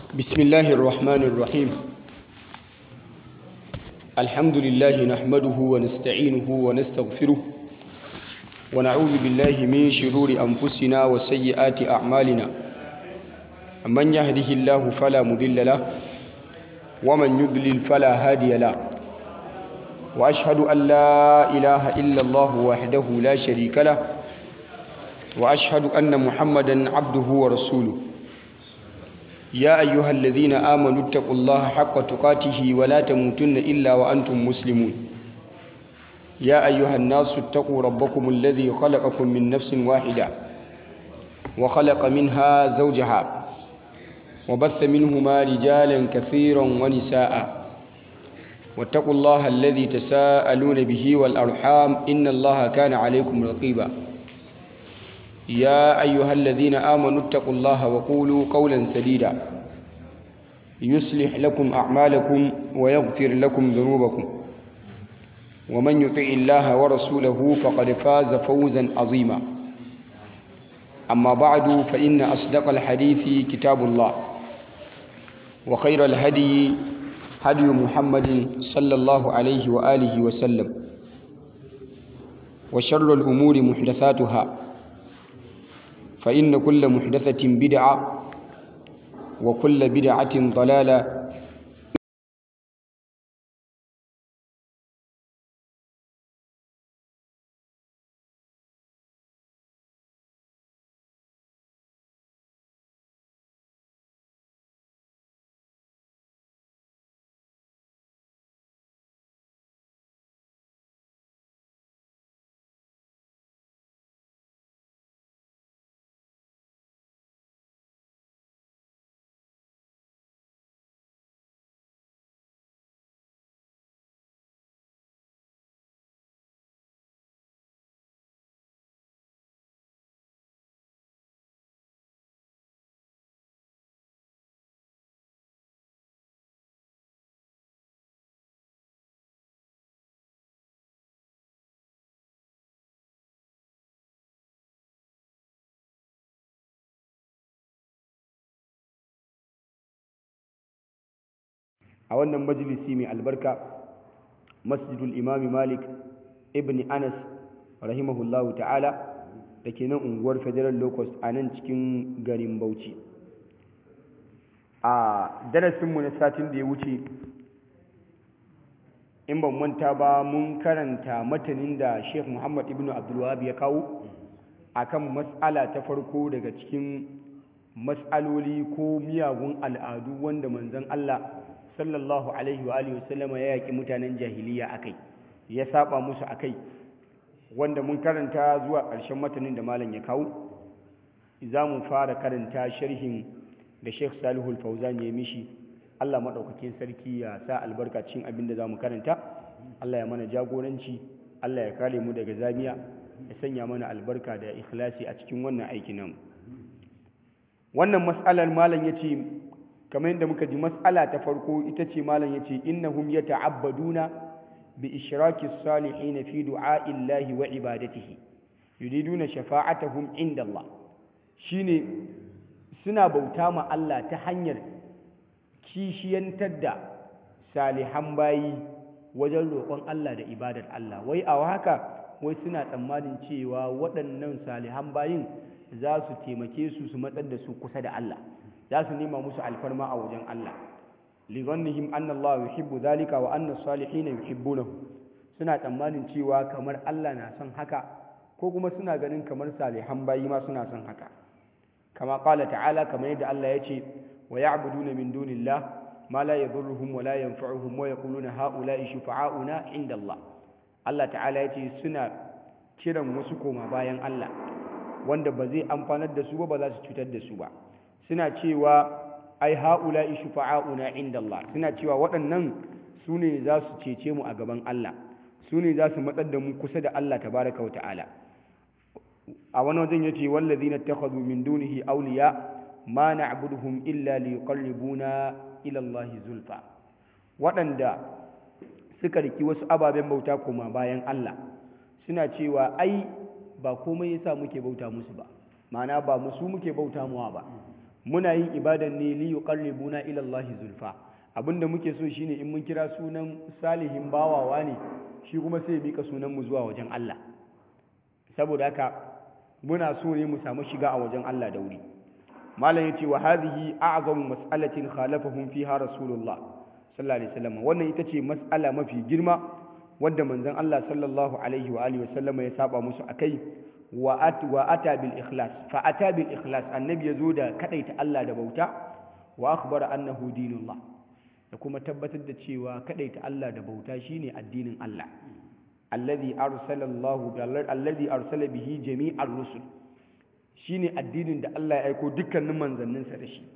بسم الله الرحمن الرحيم الحمد لله نحمده ونستعينه ونستغفره ونعوذ بالله من شرور أنفسنا وسيئات أعمالنا من يهده الله فلا مضل له ومن يضلل فلا هادي له وأشهد أن لا إله إلا الله وحده لا شريك له وأشهد أن محمدا عبده ورسوله يا أيها الذين آمنوا اتقوا الله حق تقاته ولا تموتن إلا وأنتم مسلمون يا أيها الناس اتقوا ربكم الذي خلقكم من نفس واحدة وخلق منها زوجها وبث منهما رجالا كثيرا ونساء واتقوا الله الذي تساءلون به والأرحام إن الله كان عليكم رقيبا يا أيها الذين آمنوا اتقوا الله وقولوا قولا سديدا يصلح لكم أعمالكم ويغفر لكم ذنوبكم ومن يطع الله ورسوله فقد فاز فوزا عظيما أما بعد فإن أصدق الحديث كتاب الله وخير الهدي هدي محمد صلى الله عليه وآله وسلم وشر الأمور محدثاتها فإن كل محدثة بدعة وكل بدعة ضلالة a wannan majalisi mai albarka masjidul imami malik ibn anas rahimahullahu ta'ala da ke nan unguwar federal locust a nan cikin garin bauchi a darasinmu na satin da ya wuce in ban manta ba mun karanta matanin da sheikh muhammad ibn abdulwahab ya kawo akan matsala ta farko daga cikin matsaloli ko miyagun al'adu wanda manzon allah sallallahu alaihi wa alihi wasallama ya yaki mutanen jahiliya akai ya saba musu akai wanda mun karanta zuwa ƙarshen matanin da malam ya kawo za mu fara karanta sharhin da Sheikh Salihul Fauzan ya mishi Allah madaukakin sarki ya sa albarka cikin abin da za mu karanta Allah ya mana jagoranci Allah ya kare mu daga zamiya ya sanya mana albarka da ikhlasi a cikin wannan aikin nan wannan mas'alar malam yace kamar yadda muka ji mas'ala ta farko ita ce malam yace innahum yata'abbaduna bi ishraki salihin fi du'a'illahi wa ibadatihi yuriduna shafa'atahum inda Allah shine suna bauta ma Allah ta hanyar kishiyantar da salihan bayi wajen roƙon Allah da ibadar Allah wai a haka wai suna tsammanin cewa waɗannan salihan bayin za su taimake su su matsar da su kusa da Allah za su nema musu alfarma a wajen Allah ligannihim anna Allah yuhibbu zalika wa anna salihin yuhibbunahu suna tsammanin cewa kamar Allah na son haka ko kuma suna ganin kamar salihan bayi ma suna son haka kama qala ta'ala kamar yadda Allah ya ce wa ya'buduna min dunillah ma la yadhurruhum wa la yanfa'uhum wa yaquluna ha'ula'i shufa'auna 'inda Allah Allah ta'ala ya ce suna kiran wasu koma bayan Allah wanda ba zai amfanar da su ba ba za su cutar da su ba suna cewa ai ha'ula'i shufa'auna inda Allah suna cewa waɗannan su ne za su cece mu a gaban Allah su ne za su matsar da mu kusa da Allah tabaraka wa ta'ala a wani wajen yace wallazina takhadhu min dunihi awliya ma na'buduhum illa liqarribuna ila Allah zulfa waɗanda suka riki wasu ababen bauta kuma bayan Allah suna cewa ai ba komai yasa muke bauta musu ba ma'ana ba musu muke bauta muwa ba muna yin ibadan ne li yuqarribuna ila Allah zulfa abinda muke so shine in mun kira sunan salihin bawawa ne shi kuma sai ya mika sunan mu zuwa wajen Allah saboda haka muna so ne mu samu shiga a wajen Allah da wuri malam yace wa hadhihi a'zamu mas'alatin khalafahum fiha rasulullah sallallahu alaihi wasallam wannan ita ce mas'ala mafi girma wanda manzon Allah sallallahu alaihi wa alihi wasallam ya saba musu akai wa at wa ata bil ikhlas fa ata bil ikhlas annabi yazo da kadaita Allah da bauta wa akhbara annahu dinullah da kuma tabbatar da cewa kadaita Allah da bauta shine addinin Allah alladhi arsala Allah alladhi arsala bihi jami'ar rusul shine addinin da Allah ya aiko dukkanin manzanninsa da shi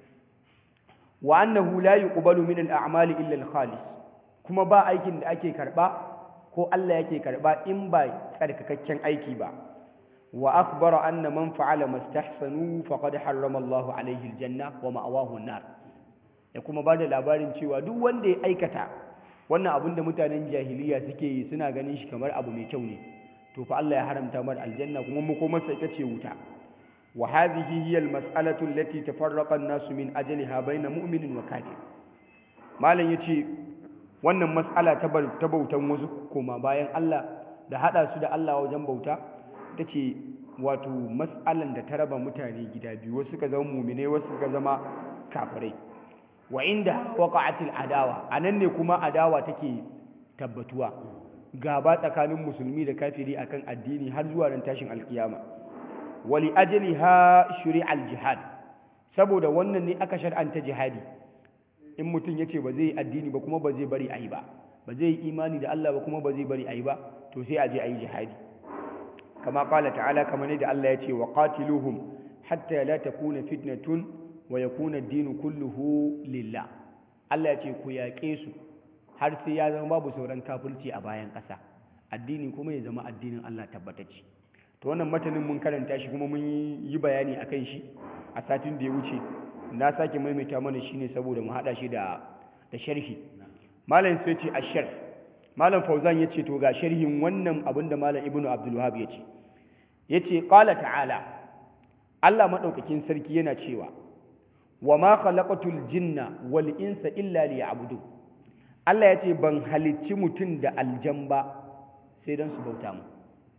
wa annahu la yuqbalu min al-a'mali illa al-khalis kuma ba aikin da ake karba ko Allah yake karba in ba tsarkakakken aiki ba wa akhbara anna man fa'ala mastahsanu faqad harrama Allah alayhi al-janna wa ma'awahu an-nar ya kuma bada labarin cewa duk wanda ya aikata wannan abin da mutanen jahiliya suke yi suna ganin shi kamar abu mai kyau ne to fa Allah ya haramta mar aljanna kuma makomarsa ita ce wuta wa hadhihi hiya almas'alatu allati tafarraqa an-nasu min ajliha bayna mu'minin wa kafir malam yace wannan mas'ala ta ta bautan wasu koma bayan Allah da hada su da Allah wajen bauta tace wato mas'alan da ta raba mutane gida biyu wasu suka zama mu'mine wasu suka zama kafirai wa inda waqa'atil adawa anan ne kuma adawa take tabbatuwa gaba tsakanin musulmi da kafiri akan addini har zuwa ran tashin alkiyama wali ajliha shuri'al jihad saboda wannan ne aka shar'anta jihadi in mutum yace ba zai addini ba kuma ba zai bari ayi ba ba zai imani da Allah ba kuma ba zai bari ayi ba to sai a je ayi jihadi kama qala ta'ala kamar ne da Allah ya ce wa qatiluhum hatta la takuna fitnatun wa yakuna ad-din kulluhu lillah Allah ya ce ku yaƙe su har sai ya zama babu sauran kafirci a bayan ƙasa addini kuma ya zama addinin Allah tabbatacce to wannan matanin mun karanta shi kuma mun yi bayani akan shi a satin da ya wuce na sake maimaita mana shi ne saboda mu haɗa shi da da sharhi malam sai ce ashar malam fauzan ya ce to ga sharhin wannan abin da malam ibnu abdul wahab ya ce ya ce qala ta'ala Allah madaukakin sarki yana cewa wa ma khalaqatul jinna wal insa illa liya'budun Allah ya ce ban halicci mutum da aljan ba sai don su bauta mu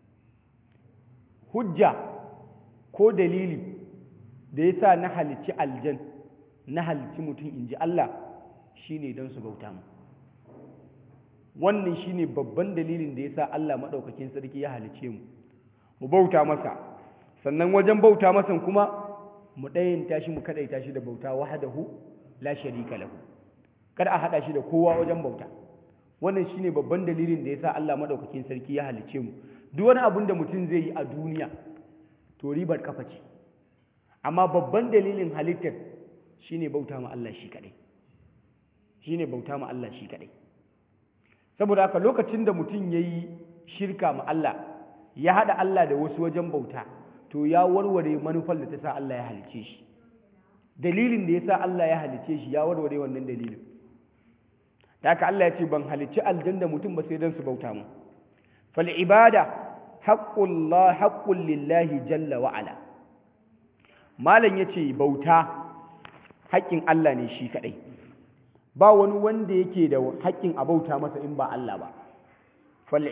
hujja ko dalili da yasa na halicci aljan na halicci mutum in ji Allah shine don su bauta mu wannan shine babban dalilin da yasa Allah maɗaukakin sarki ya halicce mu mu bauta masa sannan wajen bauta masa kuma mu ɗayanta shi mu kaɗaita shi da bauta wahadahu la sharika lahu kar a haɗa shi da kowa wajen bauta wannan shine babban dalilin da yasa Allah madaukakin sarki ya halice mu duk wani abin da mutum zai yi a duniya to ribar kafa ce amma babban dalilin halittar shine bauta ma Allah shi kadai shine bauta ma Allah shi kadai saboda haka lokacin da mutum yayi shirka ma Allah ya hada Allah da wasu wajen bauta to ya warware manufar da ta sa Allah ya halice shi dalilin da yasa Allah ya halice shi ya warware wannan dalilin da haka Allah ya ce ban halicci aljanna mutum ba sai don su bauta mu fal ibada haqqullah haqqul lillahi jalla wa ala malam yace bauta haƙƙin Allah ne shi kadai ba wani wanda yake da haƙƙin a bauta masa in ba Allah ba fal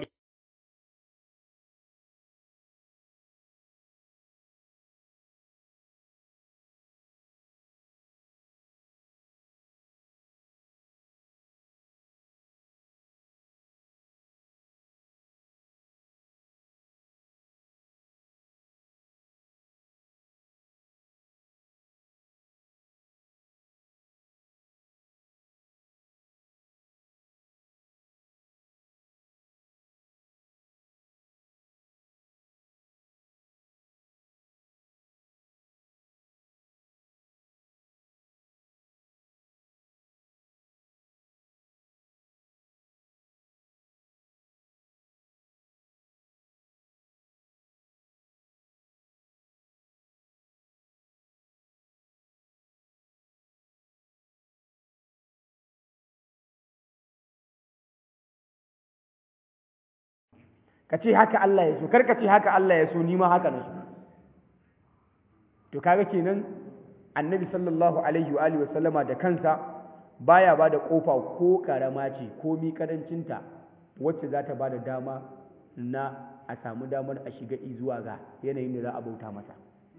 ka ce haka Allah ya so kar ka ce haka Allah ya so ni ma haka na so to kaga kenan annabi sallallahu alaihi wa alihi wasallama da kansa baya ba da kofa ko karama ce ko mi karancinta wacce za ta ba da dama na a samu damar a shiga zuwa ga yanayin da za a bauta masa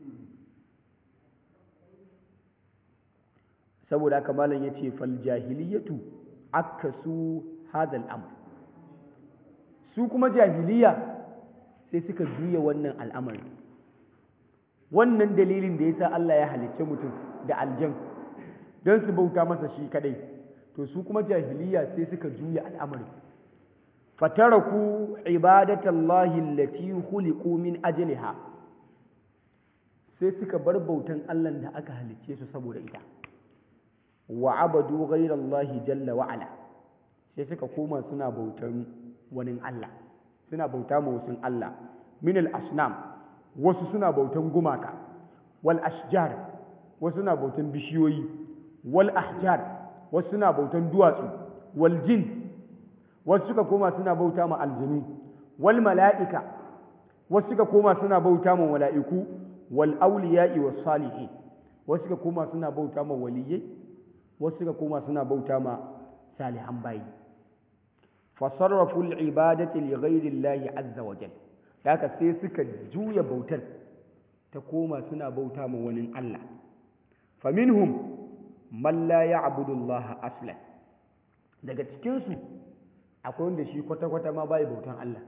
saboda haka malam ya ce fal jahiliyatu akasu hadal amr su kuma jahiliya sai suka juya wannan al'amari wannan dalilin da yasa Allah ya halicce mutum da aljan don su bauta masa shi kadai to su kuma jahiliya sai suka juya al'amari fataraku ibadatallahi allati khuliqu min ajliha sai suka bar bautan Allah da aka halicce su saboda ita wa abadu ghayrallahi jalla wa ala sai suka koma suna bautan wani Allah suna bauta ma wasu Allah min al-asnam wasu suna bautan gumaka wal ashjar wasu suna bautan bishiyoyi wal ahjar wasu suna bautan duwatsu wal jin wasu suka koma suna bauta ma aljinu wal mala'ika wasu suka koma suna bauta ma mala'iku wal awliya'i was salihin wasu suka koma suna bauta ma waliyai wasu suka koma suna bauta ma salihan bayi fasarrafu al-ibadati li ghayri Allah azza wa jalla haka sai suka juya bautar ta koma suna bauta ma wani Allah faminhum man la ya'budu Allah aslan daga cikin su akwai wanda shi kwata-kwata ma bai bautan Allah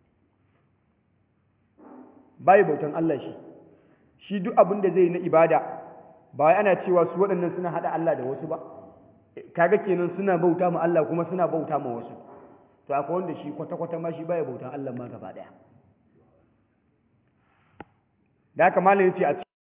bai bautan Allah shi shi duk abin da zai na ibada ba wai ana cewa su waɗannan suna hada Allah da wasu ba kaga kenan suna bauta ma Allah kuma suna bauta ma wasu to akwai wanda shi kwata-kwata ma shi bai bautan Allah ma gaba daya da haka malam yace a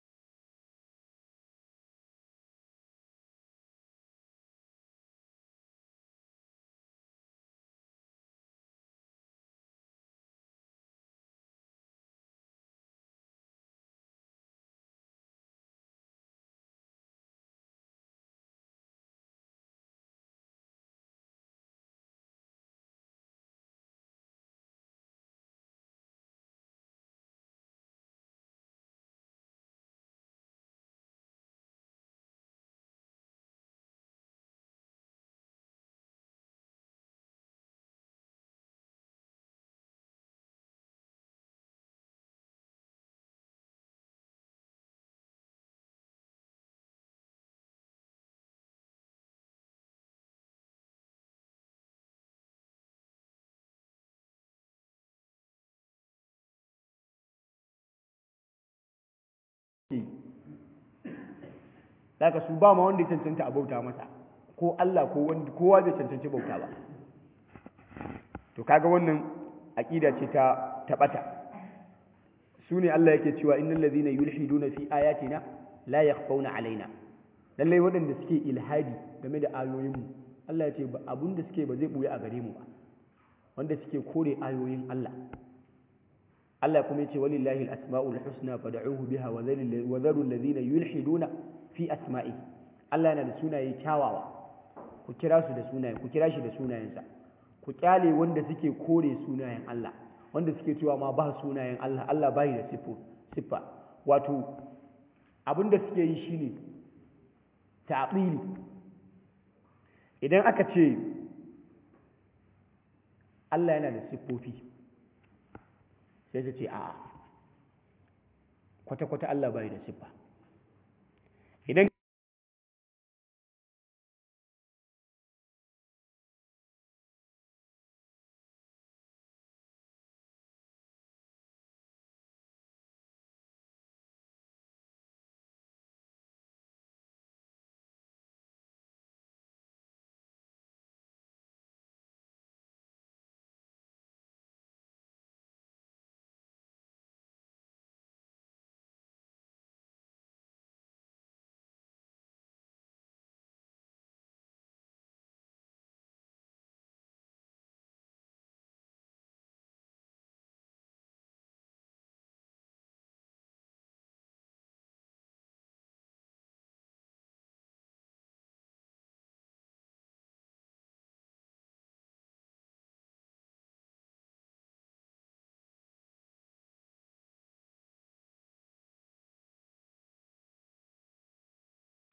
Daga su ba ma wanda ya cancanta a bauta masa ko Allah ko wanda kowa bai cancanci bauta ba to kaga wannan aqida ce ta tabata su ne Allah yake cewa innal ladhina yulhiduna fi ayatina la yakhfawna alaina lallai waɗanda suke ilhadi game da ayoyinmu Allah ya ce abun da suke ba zai buya a gare mu ba wanda suke kore ayoyin Allah Allah kuma yace walillahi al-asma'ul husna fad'uhu biha wa dharu alladhina yulhiduna fi asma'i Allah yana da sunaye kyawawa ku kira su da sunaye ku kira shi da sunayensa ku kyale wanda suke kore sunayen Allah wanda suke cewa ma ba sunayen Allah Allah bai da sifo siffa wato abinda suke yi shine ta'bili idan aka ce Allah yana da siffofi sai su ce a kwata-kwata Allah bai da siffa idan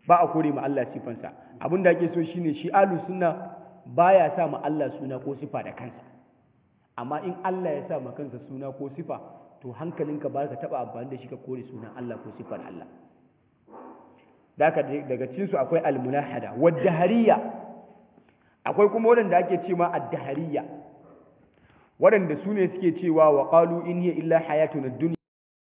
ba a kore ma Allah sifansa abin da ake so shine shi ahlus sunna baya sa ma Allah suna ko sifa da kansa amma in Allah ya sa ma kansa suna ko sifa to hankalinka ba ka taba amfani da shi ka kore sunan Allah ko sifar Allah daga daga cikin su akwai almunahada wadahariya akwai kuma waɗanda ake ce ma addahariya waɗanda su ne suke cewa wa qalu in hiya illa hayatuna dunya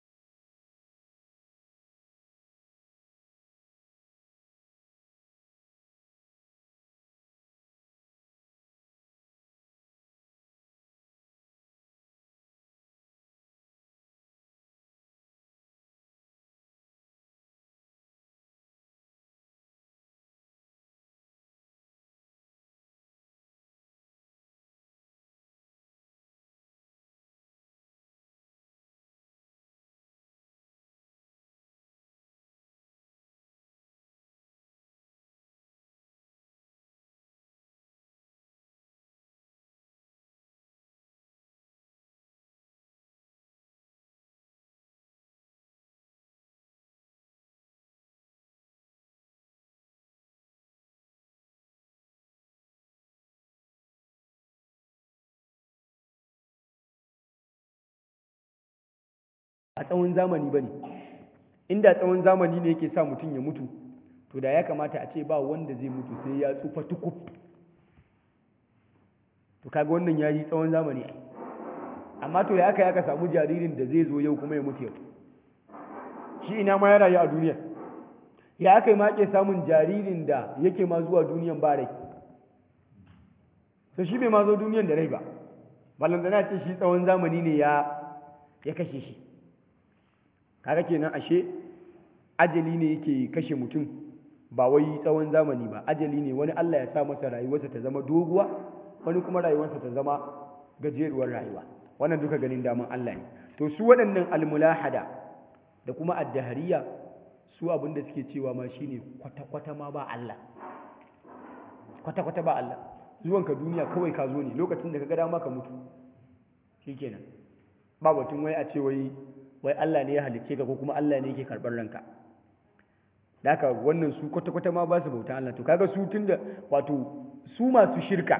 a tsawon zamani ba ne inda tsawon zamani ne yake sa mutum ya mutu to da ya kamata a ce ba wanda zai mutu sai ya tsufa tukuf to kaga wannan ya yi tsawon zamani amma to ya aka ya ka samu jaririn da zai zo yau kuma ya mutu yau shi ina ma ya rayu a duniya ya aka yi ma ke samun jaririn da yake ma zuwa duniyan ba rai to shi bai ma zo duniyan da rai ba balantana ce shi tsawon zamani ne ya ya kashe shi kaga kenan ashe ajali ne yake kashe mutum ba wai tsawon zamani ba ajali ne wani Allah ya sa masa rayuwarsa ta zama doguwa wani kuma rayuwarsa ta zama gajeruwar rayuwa wannan duka ganin daman Allah ne to su waɗannan almulahada da kuma addahariya su abin da suke cewa ma shine kwata-kwata ma ba Allah kwata-kwata ba Allah zuwanka duniya kawai ka zo ne lokacin da ka ga dama ka mutu shikenan ba batun wai a ce wai wai Allah ne ya halicce ka ko kuma Allah ne yake karɓar ranka da haka wannan su kwata-kwata ma ba su bauta Allah to kaga su tunda wato su masu shirka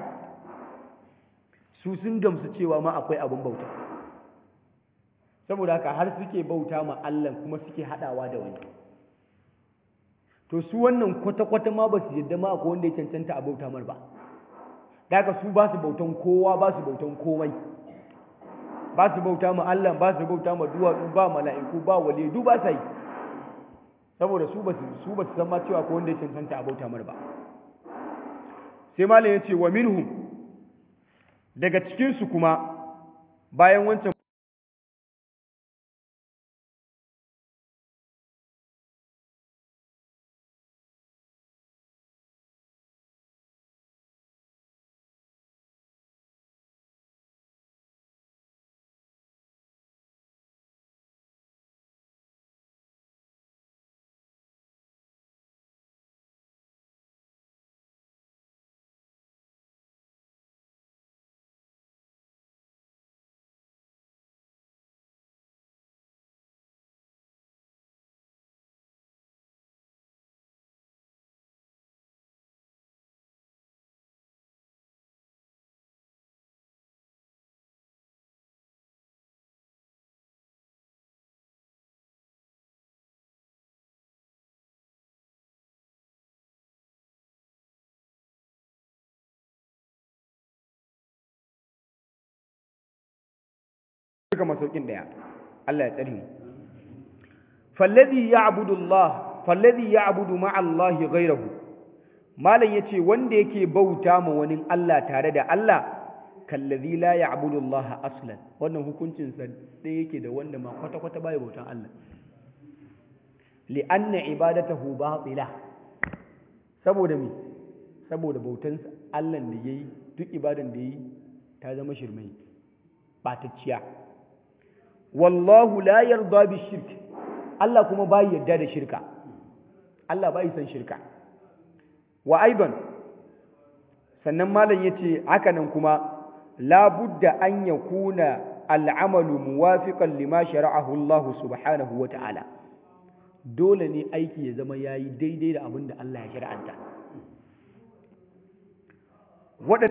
su sun gamsu cewa ma akwai abin bauta saboda haka har suke bauta ma Allah kuma suke haɗawa da wani to su wannan kwata-kwata ma ba su yadda ma akwai wanda ya cancanta a bauta mar ba da haka su ba su bautan kowa ba su bautan komai ba su bauta ma Allah ba su bauta ma duwatsu ba mala'iku ba wale du ba sa yi saboda su ba su ba su san ma cewa ko wanda ya cancanta a bauta mar ba sai malam ya ce wa minhum daga cikin su kuma bayan wancan suka masaukin daya Allah ya tsare mu falladhi ya'budu Allah falladhi ya'budu ma'a Allah ghayrahu malam yace wanda yake bauta ma wani Allah tare da Allah kallazi la ya'budu Allah aslan wannan hukuncin sa dai yake da wanda ma kwata kwata bai bautan Allah li'anna ibadatahu batila saboda me saboda bautan Allah da yayi duk ibadan da yayi ta zama shirmai batacciya wallahu la yarda bi shirk Allah kuma bai yarda da shirka Allah bai san shirka wa aidan sannan malam yace haka nan kuma la budda an yakuna al'amalu muwafiqan lima shara'ahu Allah subhanahu wa ta'ala dole ne aiki ya zama ya yi daidai da abin da Allah ya shari'anta waɗanda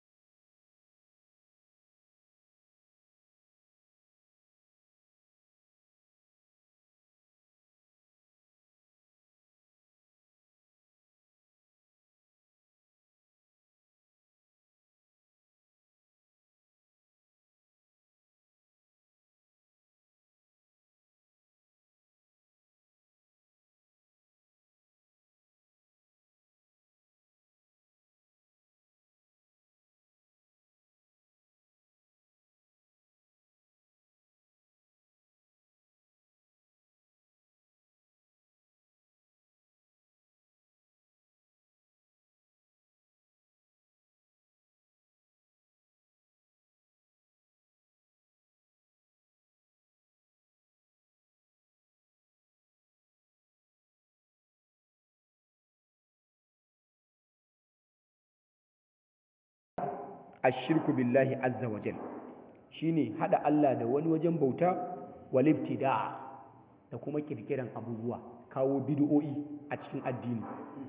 ashirku billahi azza wa jal shine hada Allah da wani wajen bauta wal ibtida da kuma kirkiran abubuwa kawo bid'o'i a cikin addini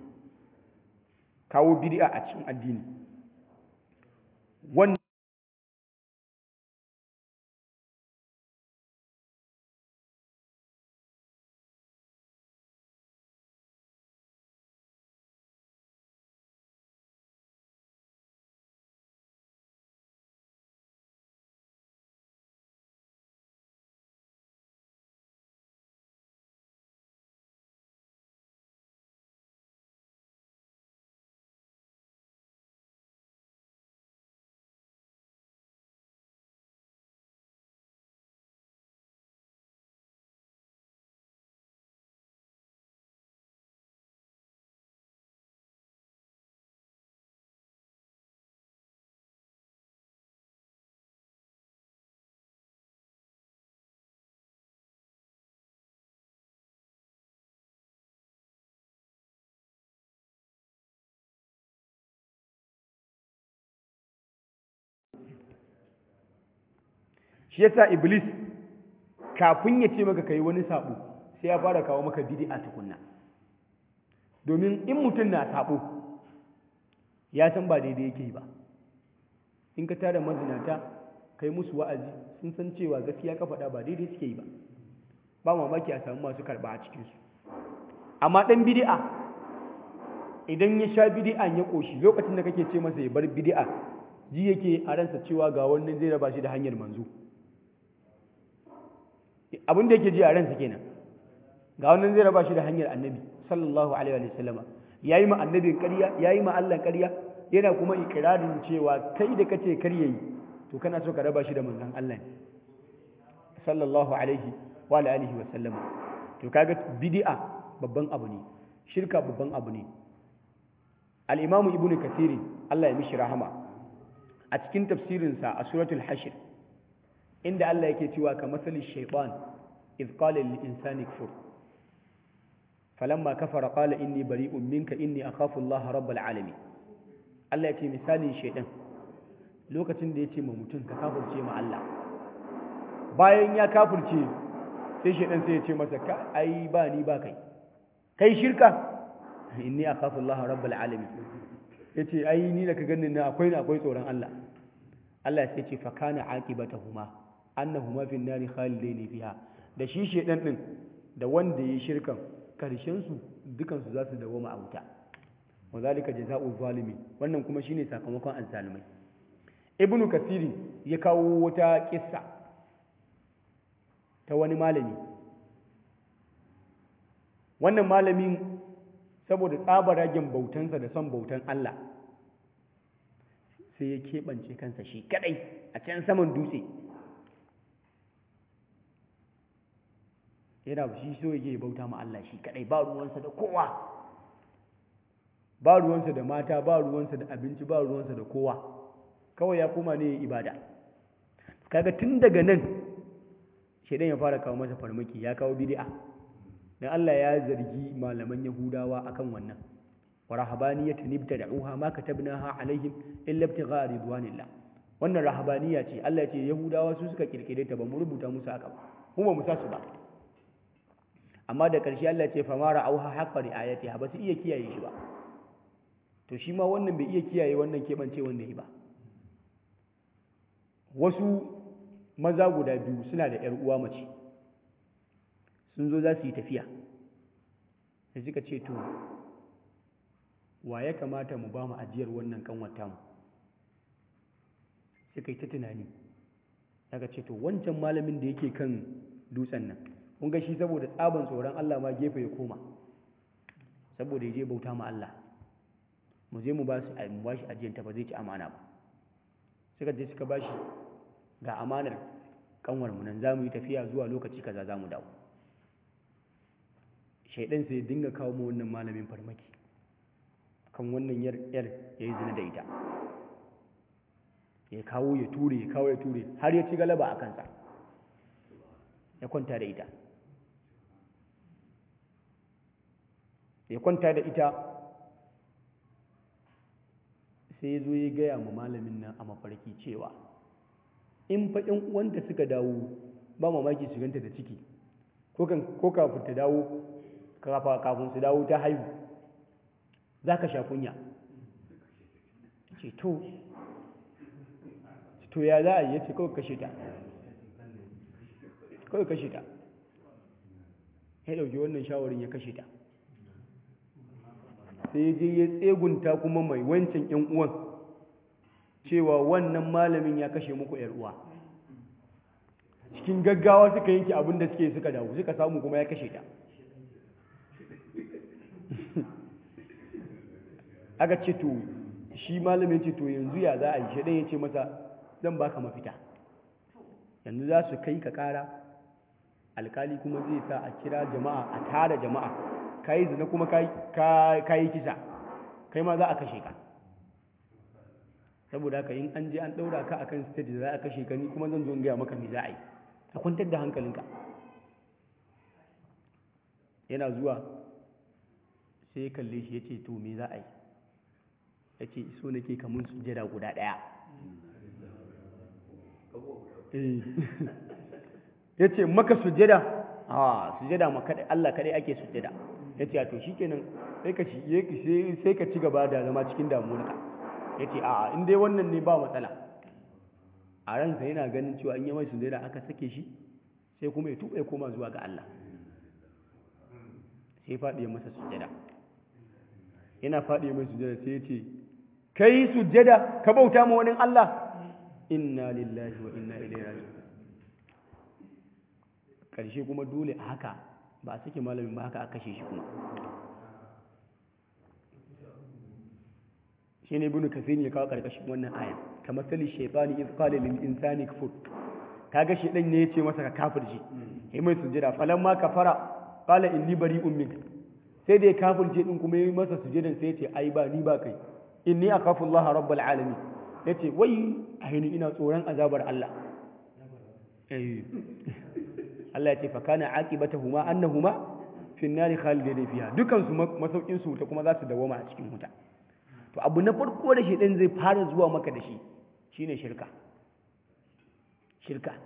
kawo bid'a a cikin addini wannan shi yasa iblis kafin ya ce maka kai wani sabo sai ya fara kawo maka bid'a tukunna domin in mutum na sabo ya san ba daidai yake ba in ka tara mazinata kai musu wa'azi sun san cewa gaskiya ka faɗa ba daidai suke yi ba ba mamaki a samu masu karɓa a cikinsu amma ɗan bid'a idan ya sha bid'an ya ƙoshi lokacin da kake ce masa ya bar bid'a ji yake a ransa cewa ga wannan zai raba shi da hanyar manzo abin da yake ji a ransa kenan ga wannan zai raba shi da hanyar annabi sallallahu alaihi wa sallama yayi ma annabin ƙarya yayi ma Allah ƙarya yana kuma ikirarin cewa kai da kace kar yayi to kana so ka raba shi da manzon Allah ne sallallahu alaihi wa alihi wa sallama to kaga bid'a babban abu ne shirka babban abu ne al-imamu ibnu kathir Allah ya mishi rahama a cikin tafsirinsa a suratul hashr inda Allah yake cewa ka masali shaytan iz qala lil insani kfur falamma kafara qala inni bari'un minka inni akhafu Allah rabbul alamin Allah ya ce misalin shaydan lokacin da ya ce ma mutum ka kafirce ma Allah bayan ya kafirce sai shaydan sai ya ce masa ka ai ba ni ba kai kai shirka inni akhafu Allah rabbul alamin yace ai ni da ka ganin na akwai na akwai tsoron Allah Allah sai ce fa kana aqibatahuma annahuma fi nari khalidain fiha da shi shedan din da wanda yayi shirkan karshen su dukan su zasu dawoma a wuta wa zalika jazaa'u zalimin wannan kuma shine sakamakon azzalimai ibnu kasiri ya kawo wata kissa ta wani malami wannan malamin saboda tsabaragen bautansa da son bautan Allah sai ya keɓance kansa shi kadai a can saman dutse yana shi so yake bauta ma Allah shi kadai ba ruwansa da kowa ba ruwansa da mata ba ruwansa da abinci ba ruwansa da kowa kawai ya koma ne ibada kaga tun daga nan shedan ya fara kawo masa farmaki ya kawo bid'a dan Allah ya zargi malaman Yahudawa akan wannan wa rahabaniyatan ibtada'uha ma katabnaha alaihim illa ibtigha'a ridwanillah wannan rahabaniya ce Allah ya ce Yahudawa su suka kirkire ta ba mu rubuta musu haka ba mu ba mu sa su ba amma da ƙarshe Allah ce fa mara auha haqqa riayatiha ba su iya kiyaye shi ba to shi ma wannan bai iya kiyaye wannan keɓance wanda yi ba wasu maza guda biyu suna da ‘yar uwa mace sun zo za su yi tafiya da suka ce to wa ya kamata mu ba mu ajiyar wannan kanwata mu suka yi ta tunani daga ce to wancan malamin da yake kan dutsen nan kun ga shi saboda tsaban tsoron Allah ma gefe ya koma saboda ya je bauta ma Allah mu je mu ba su mu ba shi ajiyanta ba zai ci amana ba suka je suka ba shi ga amanar kanwar mu nan zamu yi tafiya zuwa lokaci kaza zamu dawo shaidan sai dinga kawo mu wannan malamin farmaki kan wannan yar yar yayi zina da ita ya kawo ya ture ya kawo ya ture har ya ci galaba a kansa ya kwanta da ita ya kwanta da ita sai ya zo ya gaya ma malamin nan a mafarki cewa in fa ƴan uwanta suka dawo ba mamaki su ganta da ciki ko kafin ta dawo kafin su dawo ta haihu za ka sha kunya ce to to ya za a yi ya ce kawai kashe ta kawai kashe ta ya ɗauki wannan shawarin ya kashe ta sai je ya tsegunta kuma mai wancan ‘yan uwan cewa wannan malamin ya kashe muku ‘yar uwa cikin gaggawa suka yanke abin da suke suka dawo suka samu kuma ya kashe ta aka ce to shi malamin ce to yanzu ya za a yi shaɗan ya ce masa zan baka mafita yanzu za su kai ka ƙara alkali kuma zai sa a kira jama'a a tara jama'a ka yi zina kuma ka yi kisa kai ma za a kashe ka saboda haka in an je an ɗaura ka akan stage da za a kashe ka ni kuma zan zo gaya maka me za a yi a kwantar da hankalinka yana zuwa sai ya kalle shi ya ce to me za a yi ya ce so nake kamun sujjada guda ɗaya ya ce maka sujjada a sujjada ma Allah kaɗai ake sujjada ya ce to shikenan sai ka sai ka ci gaba da zama cikin damuwarka ya ce a in dai wannan ne ba matsala a ransa yana ganin cewa in yi mai sujjada aka sake shi sai kuma ya tuɓa ya koma zuwa ga Allah sai faɗi masa sujjada yana faɗi mai sujjada sai ya ce kai sujjada ka bauta ma wani Allah inna lillahi wa inna ilaihi raji'un karshe kuma dole a haka ba a sake malamin ba haka a kashe shi kuma shi ne ibn kafin ya kawo karkashin wannan ayan kamar sali shaitani iz qala lil insani kfur kaga shi dan ne yace masa ka kafirci sai mai sujjada falamma kafara qala inni bari'un minka sai da ya kafirce din kuma yi masa sujjadan sai ya ce ai ba ni ba kai inni akhafu Allah rabbul alamin yace wai aini ina tsoron azabar Allah eh Allah ya ce fa kana aqibatuhuma annahuma fi an-nari khalidin fiha dukan su masaukin su ta kuma za su dawoma a cikin wuta to abu na farko da shi dan zai fara zuwa maka da shi shine shirka shirka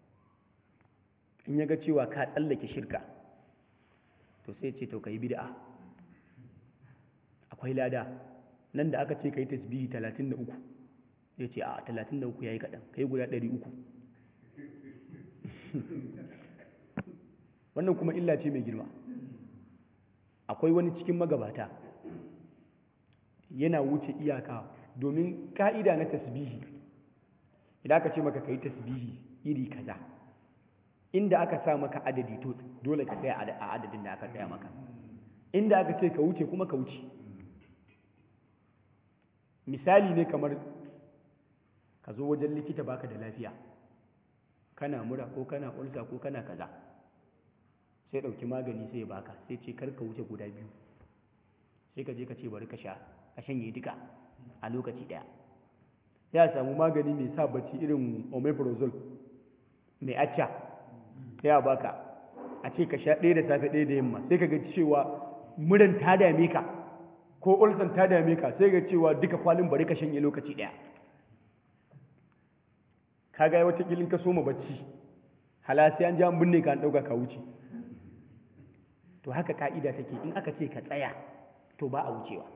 in yaga cewa ka tsallake shirka to sai ce to kai bid'a akwai lada nan da aka ce kai tasbihi 33 zai ce a 33 yayi kadan kai guda 300 wannan kuma illa ce mai girma akwai wani cikin magabata yana wuce iyaka domin ka'ida na tasbihi idan aka ce maka kai tasbihi iri kaza inda aka sa maka adadi to dole ka tsaya a adadin da aka tsaya maka inda aka ce ka wuce kuma ka wuce misali ne kamar ka zo wajen likita baka da lafiya kana mura ko kana ulsa ko kana kaza sai ɗauki magani sai ya baka sai ce kar ka wuce guda biyu sai ka je ka ce bari ka sha ka shanye duka a lokaci ɗaya sai a samu magani mai sa bacci irin omeprazole mai acca sai a baka a ce ka sha ɗaya da safe ɗaya da yamma sai ka ga cewa muran ta dame ka ko ulsan ta dame ka sai ga cewa duka kwalin bari ka shanye lokaci ɗaya ka ga wata kilin ka soma bacci hala sai an ja an binne ka an ɗauka ka wuce to haka ka'ida take in aka ce ka tsaya to ba a wucewa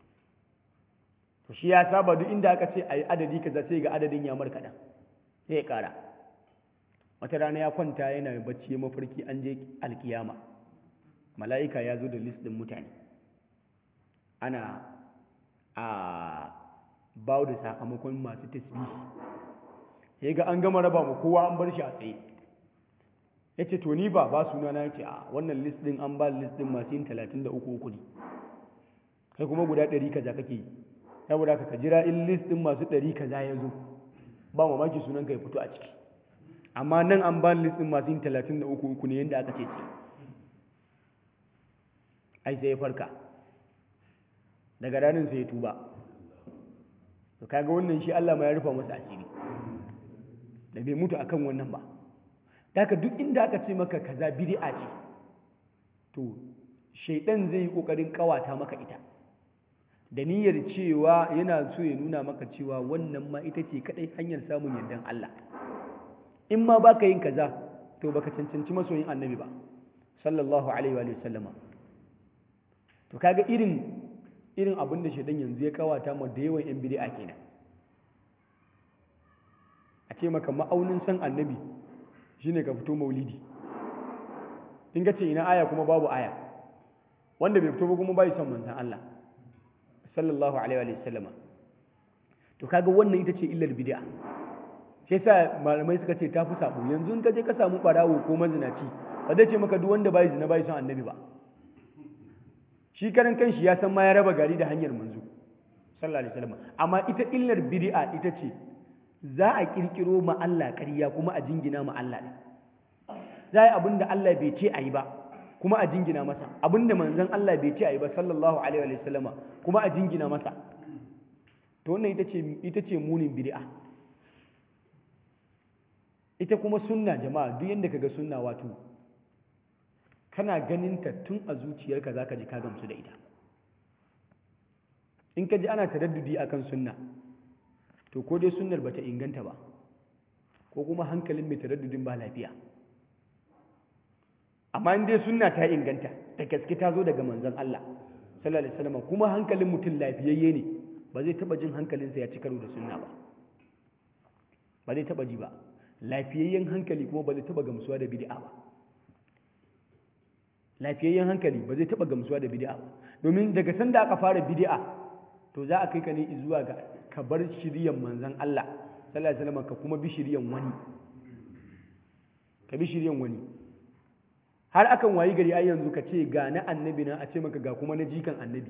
to shi ya saba duk inda aka ce a yi adadi kaza sai ga adadin ya markaɗa sai ya ƙara wata rana ya kwanta yana bacci ya mafarki an je alkiyama mala'ika ya zo da list ɗin mutane ana a bawo da sakamakon masu tasbihi ya ga an gama raba mu kowa an bar shi a tsaye ya ce to ni ba ba suna na ce a wannan list ɗin an ba list ɗin masu yin talatin da uku uku ne kai kuma guda ɗari kaza kake yi saboda ka jira in list ɗin masu ɗari kaza ya zo ba mamaki sunan ka ya fito a ciki amma nan an ba list ɗin masu yin talatin da uku uku ne yadda aka ce ce ai sai ya farka daga ranar sai ya tuba to kaga wannan shi Allah ma ya rufa masa asiri da bai mutu akan wannan ba daga duk inda aka ce maka kaza bid'a ce to shaidan zai yi kokarin kawata maka ita da niyyar cewa yana so ya nuna maka cewa wannan ma ita ce kadai hanyar samun yardan Allah in ma baka yin kaza to baka cancanci masoyin annabi ba sallallahu alaihi wa sallama to kaga irin irin abin da shaidan yanzu ya kawata ma da yawan yan bid'a kenan a ce maka ma'aunin san annabi shine ka fito maulidi in ka ce ina aya kuma babu aya wanda bai fito ba kuma bai son manzon Allah sallallahu alaihi wa sallama to kaga wannan ita ce illar bid'a sai sa malamai suka ce tafi sabo yanzu in ka je ka samu barawo ko mazinaci ba zai ce maka duk wanda bai zina bai son annabi ba shi karan kanshi ya san ma ya raba gari da hanyar manzo sallallahu alaihi wasallam amma ita illar bid'a ita ce za a kirkiro ma Allah ƙarya kuma a jingina ma Allah ne za a yi abin da Allah bai ce a yi ba kuma a jingina masa abin da manzon Allah bai ce a yi ba sallallahu alaihi wasallama kuma a jingina masa to wannan ita ce ita ce munin bid'a ita kuma sunna jama'a duk yanda kaga sunna wato kana ganin ta tun a zuciyarka zaka ji ka gamsu da ita in ka ji ana taraddudi akan sunna to ko dai sunnar bata inganta ba ko kuma hankalin mai taraddudin ba lafiya amma in dai sunna ta inganta da gaske ta zo daga manzon Allah sallallahu alaihi wasallam kuma hankalin mutum lafiyayye ne ba zai taba jin hankalinsa ya ci karo da sunna ba ba zai taba ji ba lafiyayyen hankali kuma ba zai taba gamsuwa da bid'a ba lafiyayyen hankali ba zai taba gamsuwa da bid'a ba domin daga sanda aka fara bid'a to za a kai ka ne zuwa ga ka bar shiryan manzon Allah sallallahu alaihi wasallam ka kuma bi shiryan wani ka bi shiryan wani har akan wayi gari ai yanzu ka ce ga na annabi na a ce maka ga kuma na jikan annabi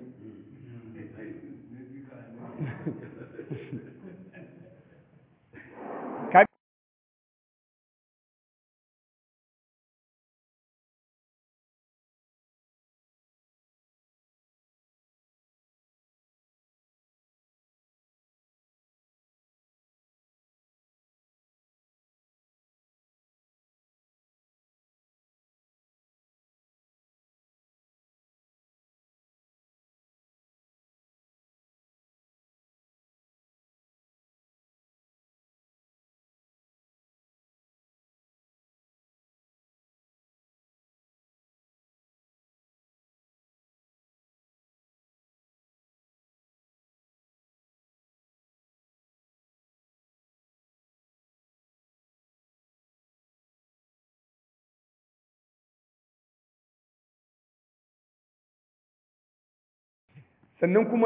sannan kuma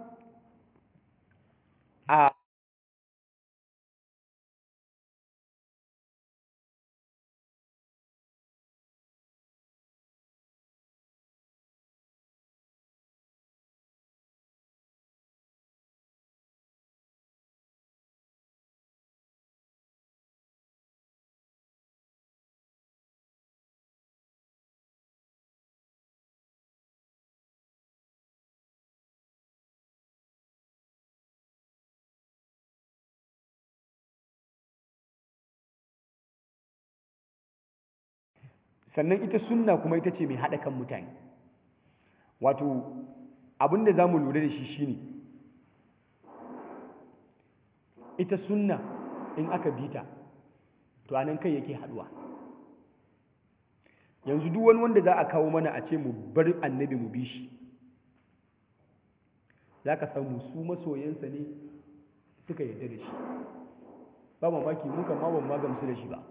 a sannan ita sunna kuma ita ce mai haɗa kan mutane wato abin da za mu lura da shi shine ita sunna in aka bi ta to anan kai yake haɗuwa yanzu duk wani wanda za a kawo mana a ce mu bar annabi mu bi shi za ka samu su masoyansa ne suka yarda da shi ba mamaki mu kan ma ban ma gamsu da shi ba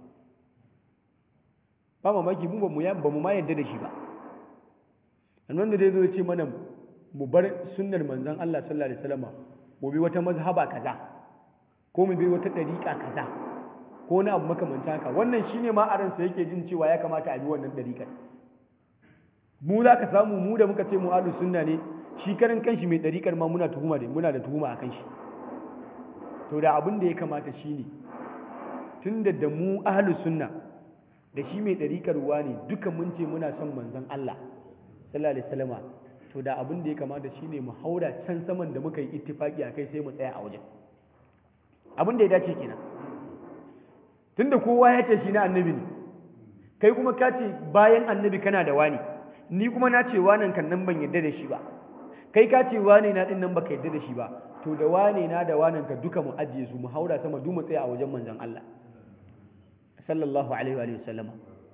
ba mamaki mu ba mu ma yarda da shi ba an wanda dai zo ya ce mana mu bar sunnar manzon Allah sallallahu alaihi wasallam mu bi wata mazhaba kaza ko mu bi wata dariƙa kaza ko wani abu makamanta haka wannan shine ma a ransa yake jin cewa ya kamata a bi wannan dariƙar mu za ka samu mu da muka ce mu ahlus sunna ne shi karan kanshi mai dariƙar ma muna tuhuma da muna da tuhuma akan shi to da abin da ya kamata shine tunda da mu ahlus sunna da shi mai dariƙar ruwa ne duka mun ce muna son manzon Allah sallallahu alaihi wasallama to da abin da ya kamata shine mu haura can saman da muka yi ittifaki akai sai mu tsaya a wajen abin da ya dace kenan tunda kowa ya ce shi na annabi ne kai kuma ka ce bayan annabi kana da wani ni kuma na ce wanan kan nan ban yadda da shi ba kai ka ce wane na din nan baka yadda da shi ba to da wane na da wanan ka duka mu ajiye su mu haura sama du mu tsaya a wajen manzon Allah sallallahu alaihi wa sallama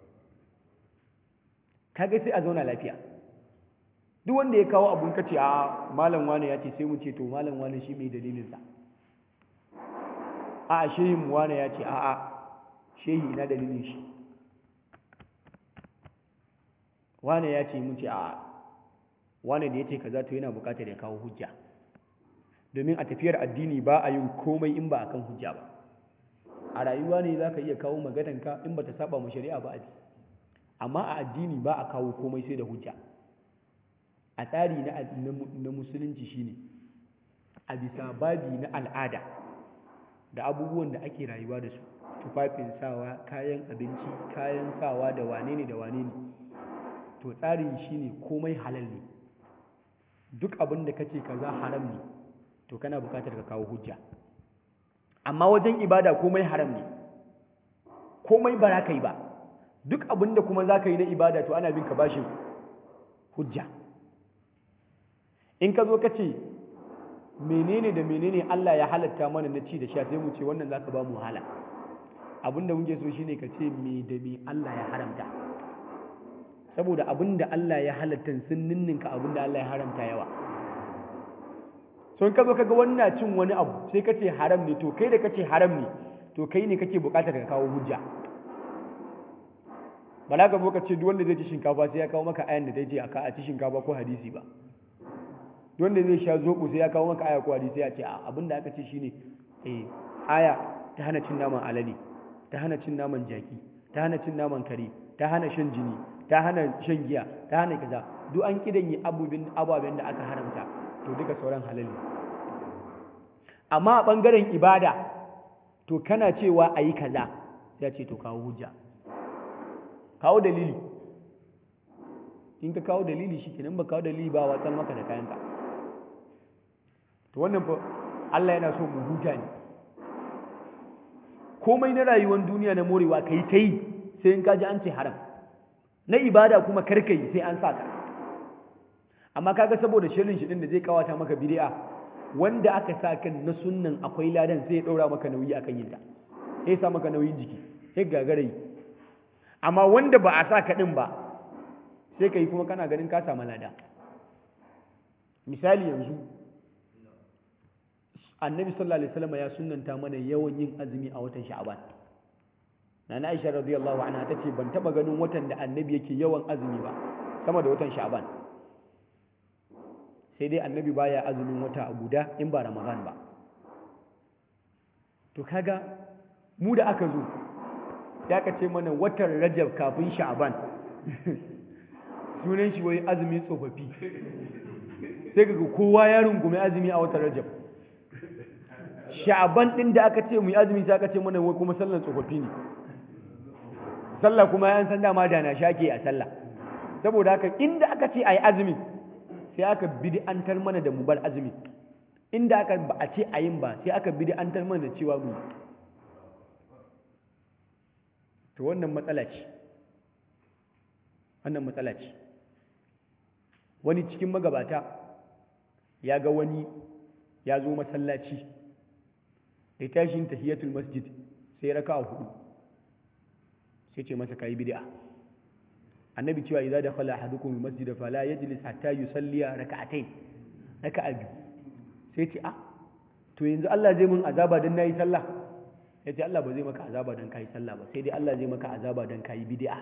kaga sai a zauna lafiya duk wanda ya kawo abun kace a malam wane ya ce sai mu ce to malam wane shi mai dalilin sa a shehin mu wane ya ce a a shehi ina dalilin shi wane ya ce mun ce a wane da ya ce kaza to yana bukatar ya kawo hujja domin a tafiyar addini ba a yin komai in ba a kan hujja ba a rayuwa ne za ka iya kawo maganarka in ba ta saba mu shari'a ba a ji amma a addini ba a kawo komai sai da hujja a tsari na musulunci shine a bisa babi na al'ada da abubuwan da ake rayuwa da su tufafin sawa kayan abinci kayan sawa da wane ne da wane ne to tsarin shine komai halal ne duk abin da kace kaza haram ne to kana bukatar ka kawo hujja amma wajen ibada komai haram ne komai ba za ka yi ba duk abin da kuma za ka yi na ibada to ana bin ka bashin hujja in ka zo ka ce menene da menene Allah ya halatta mana na ci da sha sai mu ce wannan za ka ba mu hala abin da muke so shine ka ce me da me Allah ya haramta saboda abin da Allah ya halatta sun ninninka abin da Allah ya haramta yawa so in ka zo kaga wannan cin wani abu sai ka ce haram ne to kai da kace haram ne to kai ne kake bukatar ka kawo hujja ba za ka zo ka ce duk wanda zai ci shinkafa sai ya kawo maka ayan da zai ce a ci shinkafa ko hadisi ba duk wanda zai sha zoɓo sai ya kawo maka aya ko hadisi ya ce a abin da aka ce shine eh aya ta hana cin naman alade ta hana cin naman jaki ta hana cin naman kare ta hana shan jini ta hana shan giya ta hana kaza duk an kidan yi ababen da aka haramta to duka sauran halal ne amma a ɓangaren ibada to kana cewa a yi kaza sai ce to kawo hujja kawo dalili in ka kawo dalili shi kenan ba kawo dalili ba watsar maka da kayanka to wannan fa Allah yana so mu huta ne komai na rayuwar duniya na morewa ka yi ta yi sai in ka ji an ce haram na ibada kuma karka yi sai an sa ka amma kaga saboda shirin shi din da zai kawata maka bid'a wanda aka sa kan na sunnan akwai ladan sai ya daura maka nauyi akan yin ta sai sa maka nauyin jiki sai gagara yi amma wanda ba a sa ka din ba sai ka yi kuma kana ganin ka samu lada misali yanzu annabi sallallahu alaihi wasallam ya sunnanta mana yawan yin azumi a watan sha'ban nana aisha radiyallahu anha tace ban taba ganin watan da annabi yake yawan azumi ba sama da watan sha'ban sai dai annabi baya azumin wata guda in ba ramadan ba to kaga mu da aka zo ya ka ce mana watan rajab kafin sha'ban sunan shi wai azumi tsofaffi sai kaga kowa ya rungume azumi a watan rajab sha'ban din da aka ce mu yi azumi sai aka ce mana wai kuma sallan tsofaffi ne sallah kuma ya san dama da na shake a sallah saboda haka inda aka ce ayi azumi sai aka bid'antar mana da mu bar azumi inda aka ba a ce ayin ba sai aka bid'antar mana da cewa mu to wannan matsala ce wannan matsala ce wani cikin magabata ya ga wani ya zo masallaci da tashin tahiyatul masjid sai raka a hudu sai ce masa kayi bid'a annabi cewa idza dakhala ahadukum almasjid fala yajlis hatta yusalli rak'atayn raka'a biyu sai ce ah to yanzu Allah zai mun azaba dan nayi sallah yace Allah ba zai maka azaba dan kai sallah ba sai dai Allah zai maka azaba dan kai bid'a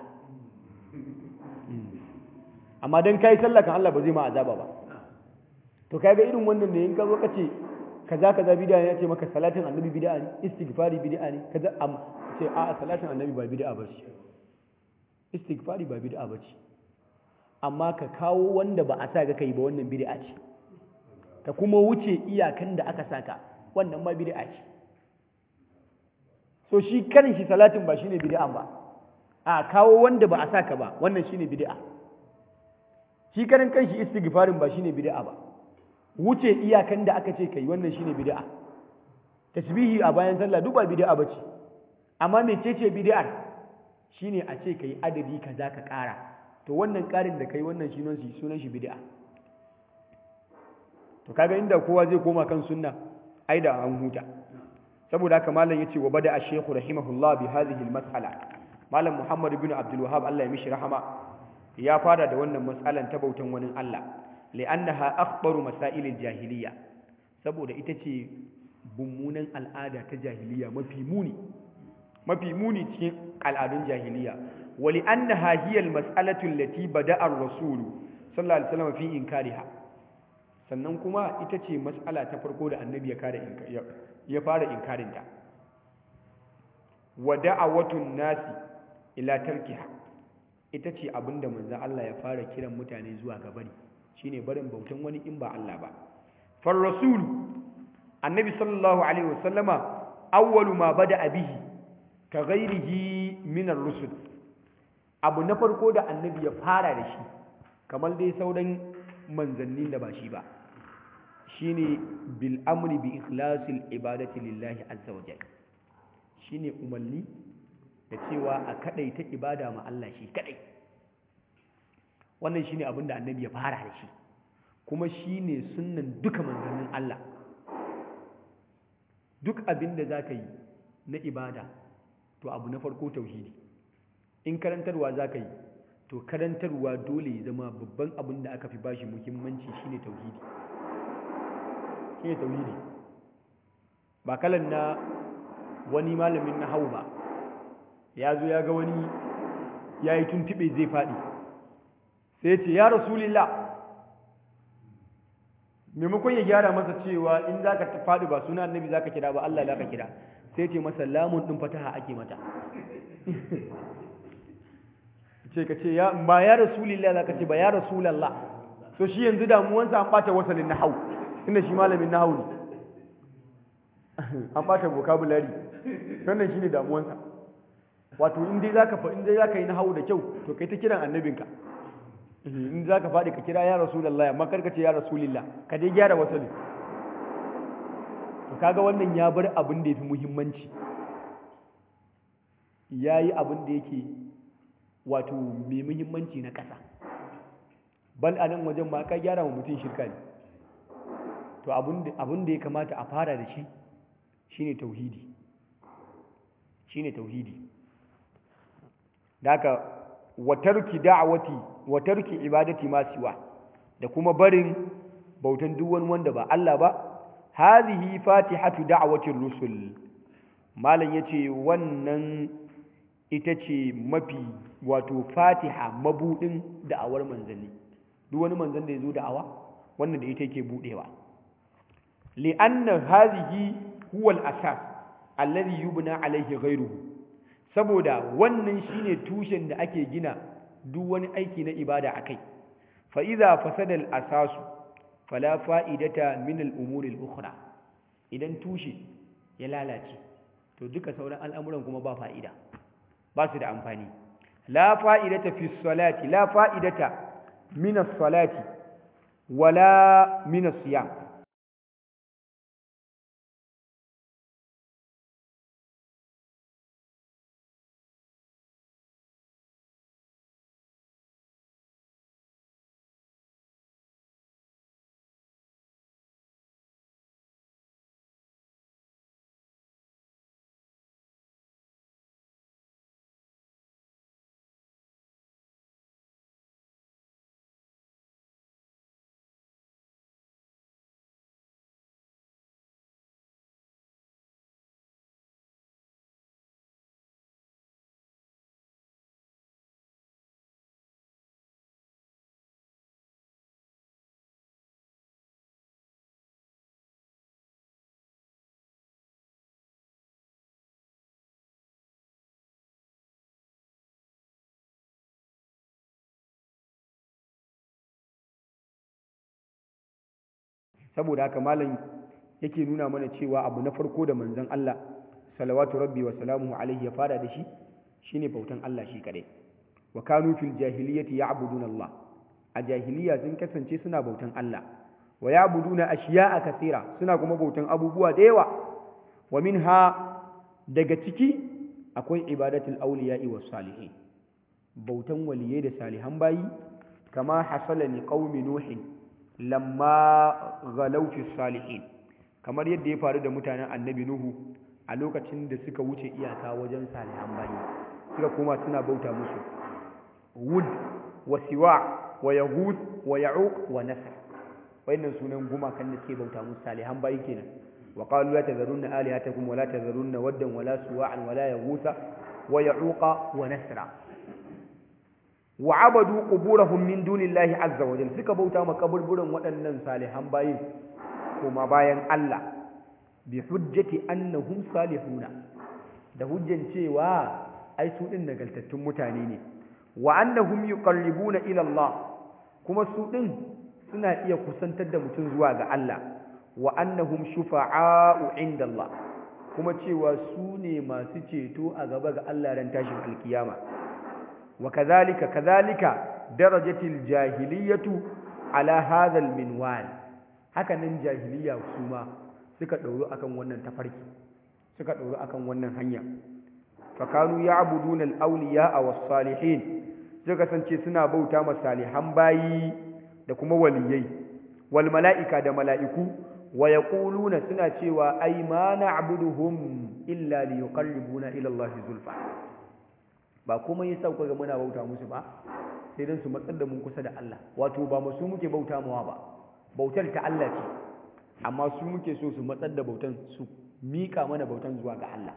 amma dan kai sallah kan Allah ba zai ma azaba ba to kaga irin wannan ne in ka zo ka ce kaza kaza bid'a ne yace maka salatin annabi bid'a ne istighfari bid'a ne kaza am ce a salatin annabi ba bid'a ba ce istighfari ba bid'a ba ce amma ka kawo wanda ba a sa ka kai ba wannan bid'a ce ka kuma wuce iyakan da aka saka wannan ma bid'a ce so shi karin shi salatin ba shine bid'a ba a kawo wanda ba a saka ba wannan shine bid'a shi karin kanshi istighfarin ba shine bid'a ba wuce iyakan da aka ce kai wannan shine bid'a tasbihi a bayan sallah duk ba bid'a bace amma mecece bid'ar shine a ce kai adadi kaza ka ƙara to wannan ƙarin da kai wannan shi shi sunan shi bid'a to kaga inda kowa zai koma kan sunna ai da an huta saboda haka malam yace wa bada ash-shaykh rahimahullah bi hadhihi al-mas'ala malam muhammad ibn abdul wahhab Allah ya mishi rahama ya fara da wannan mas'alan ta bautan wani Allah li'annaha akhbaru masailil jahiliya saboda ita ce bummunan al'ada ta jahiliya mafi muni mafi muni cikin al'adun jahiliya wa li'annaha hiya al-mas'alatu allati bada'a ar-rasul sallallahu alaihi wasallam fi inkariha sannan kuma ita ce mas'ala ta farko da annabi ya kare ya fara inkarinta wa da'awatun nasi ila tarkiha ita ce abinda manzo Allah ya fara kiran mutane zuwa ga bari shine barin bautan wani in ba Allah ba far rasul annabi sallallahu alaihi wasallama awwalu ma bada bihi ka ghairihi min ar-rusul abu na farko da annabi ya fara da shi kamar dai sauran manzannin da ba shi ba shine bil amri bi ikhlasil ibadati lillahi azza wa jalla shine umarni da cewa a kadaita ibada ma Allah shi kadai wannan shine abin da annabi ya fara da shi kuma shine sunnan duka manzannin Allah duk abin da zaka yi na ibada to abu na farko tauhidi in karantarwa zaka yi to karantarwa dole ya zama babban abin da aka fi bashi muhimmanci shine tauhidi shine tauhidi ba kalan na wani malamin na hau ba ya zo ya ga wani ya yi tuntube zai faɗi sai ce ya rasulillah maimakon ya gyara masa cewa in za ka faɗi ba suna annabi za ka kira ba Allah za ka kira sai ce masa lamun ɗin fataha ake mata ce ka ce ba ya rasulillah za ka ce ba ya rasulallah so shi yanzu damuwansa an ɓata wasalin na hau inda shi malamin na hau ne an ɓata vocabulary wannan shi ne damuwansa wato in dai za ka yi na hau da kyau to kai ta kiran annabinka in za ka faɗi ka kira ya rasulallah amma karka ce ya rasulillah ka dai gyara wasali to kaga wannan ya bar abin da ya fi muhimmanci ya yi abin da yake wato mai muhimmanci na ƙasa bal a nan wajen ma ka gyara wa mutum shirka ne to abin da ya kamata a fara da shi shine tauhidi shine tauhidi da haka watarki da'awati watarki ibadati ma siwa da kuma barin bautan duk wani wanda ba Allah ba hadhihi fatihatu da'watir rusul malam yace wannan ita ce mafi wato fatiha mabudin da'awar manzanni duk wani manzan da yazo da'awa wannan da ita yake budewa li'anna hadhihi huwa al-asas alladhi yubna alayhi ghayruhu saboda wannan shine tushen da ake gina duk wani aiki na ibada akai fa idza fasada al-asas fala fa'idata min al-umur al-ukhra idan tushe ya lalace to duka sauran al'amuran kuma ba fa'ida ba su da amfani la fa'idata fi salati la fa'idata min as-salati wala min as-siyam saboda haka malam yake nuna mana cewa abu na farko da manzon Allah salawatu rabbi wa salamuhu alaihi ya fara da shi shine bautan Allah shi kadai wa kanu fil jahiliyyati ya'buduna Allah a jahiliya sun kasance suna bautan Allah wa ya'buduna ashiya'a kathira suna kuma bautan abubuwa da yawa wa minha daga ciki akwai ibadatul awliya'i was salihin bautan waliyai da salihan bayi kama hasala ni qaumi nuhin lamma ghalaw fi salihin kamar yadda ya faru da mutanen annabi nuhu a lokacin da suka wuce iyaka wajen salihan bayi suka koma suna bauta musu wud wa siwa wa yahud wa ya'uq wa nasr wayannan sunan gumakan da suke bauta musu salihan bayi kenan wa qalu la tadharunna alihatakum wa la tadharunna waddan wa la suwa'an wa la yaghutha wa ya'uqa wa nasra wa abadu quburahum min dunillahi azza wa jalla suka bauta ma kaburburan waɗannan salihan bayin kuma bayan Allah bi hujjati annahum salihuna da hujjan cewa ai su din nagaltattun mutane ne wa annahum yuqarribuna ila Allah kuma su din suna iya kusantar da mutum zuwa ga Allah wa annahum shufa'a'u inda Allah kuma cewa su ne masu ceto a gaba ga Allah ran tashin alkiyama wa kadhalika kadhalika darajatil jahiliyatu ala hadha alminwal haka nan jahiliya su ma suka ɗauru akan wannan tafarki suka ɗauru akan wannan hanya fakanu ya'buduna al-awliya was-salihin suka kasance suna bauta ma salihan bayi da kuma waliyai wal mala'ika da mala'iku wa yaquluna suna cewa ai ma na'buduhum illa liyuqarribuna ila Allah zulfa ba kuma yasa ku ga muna bauta musu ba sai dan su matsar da mun kusa da Allah wato ba mu su muke bauta mawa ba bautar ta Allah ce amma su muke so su matsar da bautan su mika mana bautan zuwa ga Allah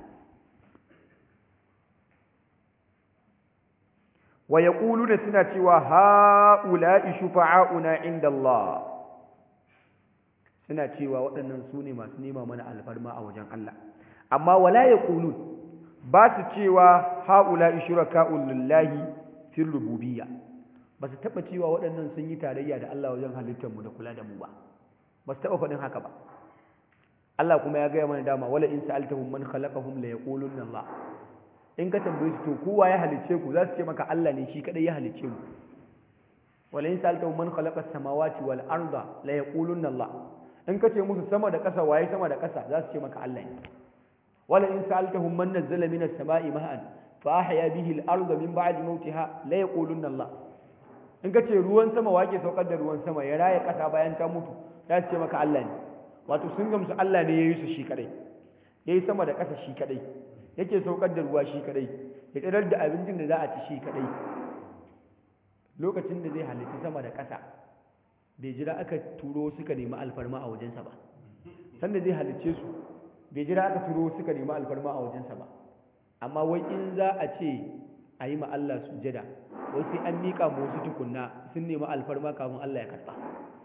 wa yaquluna suna cewa haula'i shufa'auna inda Allah suna cewa waɗannan su ne masu nema mana alfarma a wajen Allah amma wala yaqulun ba su cewa haula'i shuraka'u lillahi fil rububiyya ba su taɓa cewa waɗannan sun yi tarayya da Allah wajen halittarmu da kula da mu ba ba su taɓa faɗin haka ba Allah kuma ya gaya mana dama wala in sa'altahum man khalaqahum la yaqulunna Allah in ka tambaye su to kowa ya halicce ku za su ce maka Allah ne shi kadai ya halicce mu wala in sa'altahum man khalaqa as-samawati wal arda la yaqulunna Allah in ka ce musu sama da ƙasa waye sama da ƙasa za su ce maka Allah ne wala in sa'altahum man nazzala minas sama'i ma'an fa ahya bihi al-arda min ba'di mawtiha la yaqulunna Allah in ka ce ruwan sama wake saukar da ruwan sama ya raya ƙasa bayan ta mutu za su ce maka Allah ne wato sun gamsu Allah ne ya yi su shi kadai ya yi sama da ƙasa shi kadai yake saukar da ruwa shi kadai ya tsirar da abincin da za a ci shi kadai lokacin da zai halitta sama da ƙasa bai jira aka turo suka nemi alfarma a wajensa ba sanda zai halicce su bai jira aka turo suka nemi alfarma a wajensa ba amma wai in za a ce a yi ma Allah sujada wai sai an miƙa ma wasu tukunna sun nemi alfarma kafin Allah ya karɓa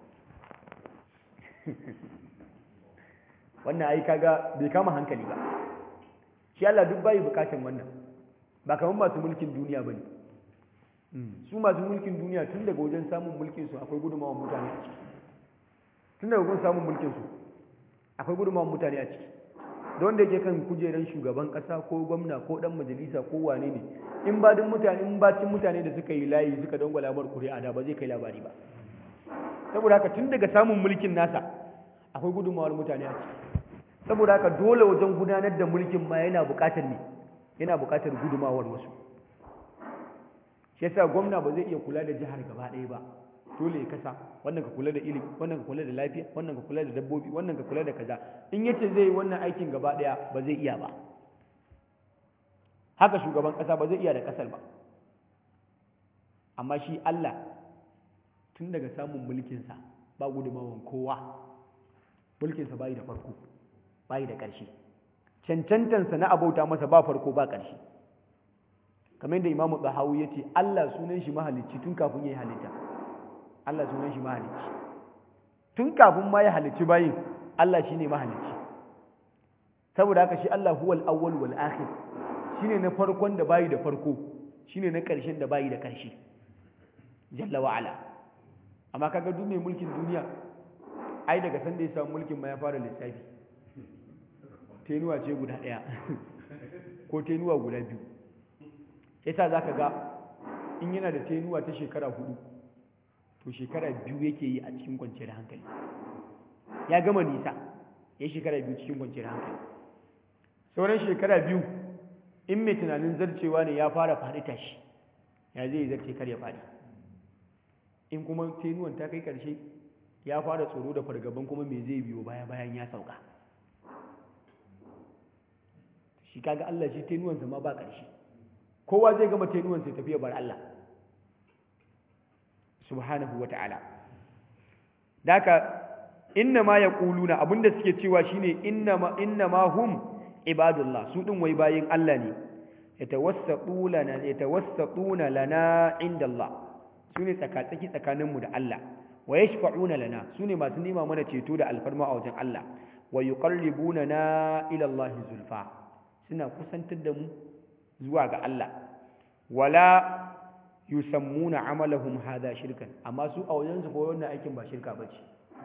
wannan ai kaga bai kama hankali ba shi Allah duk bai bukatan wannan ba kamar masu mulkin duniya bane su masu mulkin duniya tun daga wajen samun mulkin su akwai gudunmawar mutane a ciki tun daga wajen samun mulkin su akwai gudunmawar mutane a ciki da wanda yake kan kujeran shugaban kasa ko gwamna ko dan majalisa ko wane ne in ba duk mutane in ba cin mutane da suka yi layi suka dangwala mar kuri'a da ba zai kai labari ba saboda haka tun daga samun mulkin nasa akwai gudunmawar mutane a ciki saboda haka dole wajen gudanar da mulkin ma yana buƙatar ne yana buƙatar gudunmawar wasu shi yasa gwamna ba zai iya kula da jihar gaba ɗaya ba dole ya kasa wannan ka kula da ilimi wannan ka kula da lafiya wannan ka kula da dabbobi wannan ka kula da kaza in yace zai yi wannan aikin gaba ɗaya ba zai iya ba haka shugaban ƙasa ba zai iya da ƙasar ba amma shi Allah tun daga samun mulkinsa ba gudunmawan kowa mulkinsa bayi da farko bayi da ƙarshe cancantansa na abauta masa ba farko ba ƙarshe kamar da imamu tsahawu ya ce Allah sunan shi mahalicci tun kafin ya yi halitta Allah sunan shi mahalicci tun kafin ma ya halicci bayin Allah shi ne mahalicci saboda haka shi Allah huwal awwal wal akhir shine na farkon da bayi da farko shine na ƙarshen da bayi da ƙarshe jalla wa ala amma kaga duk mai mulkin duniya ai daga sanda ya samu mulkin ma ya fara lissafi tenuwa ce guda ɗaya ko tenuwa guda biyu yasa za ka ga in yana da tenuwa ta shekara hudu to shekara biyu yake yi a cikin kwanciyar hankali ya gama nisa ya shekara biyu cikin kwanciyar hankali sauran shekara biyu in mai tunanin zarcewa ne ya fara faɗi tashi ya zai zarce kar ya faɗi in kuma tenuwan ta kai ƙarshe ya fara tsoro da fargaban kuma me zai biyo baya bayan ya sauka shi kaga Allah shi tenuwansa ma ba ƙarshe kowa zai gama tenuwansa ya tafi ya bar Allah subhanahu wa ta'ala daka inna ma yaquluna abinda suke cewa shine inna ma inna ma hum ibadullah su din wai bayin Allah ne yatawassatu lana yatawassatuna lana inda Allah sune tsakatsaki tsakaninmu da Allah wa yashfa'una lana sune masu nema mana ceto da alfarma a wajen Allah wa yuqarribuna na ila Allah zulfa suna kusantar da mu zuwa ga Allah wala yusammuna amalahum hadha shirkan amma su a wajen su ko wannan aikin ba shirka bace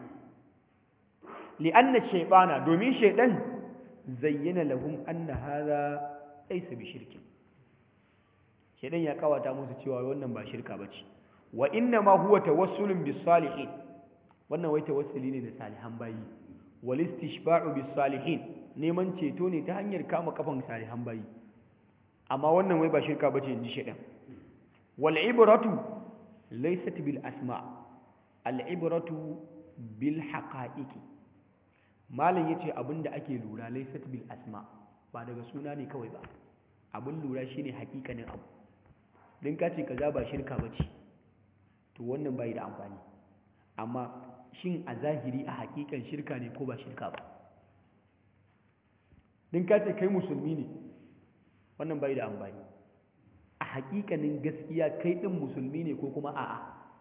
li'anna shaytana domin shaydan zayyana lahum anna hadha laysa bi shirkin shaydan ya kawata musu cewa wannan ba shirka bace wa inna ma huwa tawassulun bis salihin wannan wai tawassuli ne da salihan bayi wal istishfa'u bis salihin neman ceto ne ta hanyar kama kafan salihan bayi amma wannan wai ba shirka bace inji shedan wal ibratu laysat bil asma al ibratu bil haqa'iqi malam yace abinda ake lura laysat bil asma ba daga suna ne kawai ba abin lura shine hakikanin abu din ka ce kaza ba shirka bace to wannan bai da amfani amma shin a zahiri a hakikan shirka ne ko ba shirka ba din ka ce kai musulmi ne wannan bai da amfani a hakikanin gaskiya kai din musulmi ne ko kuma a'a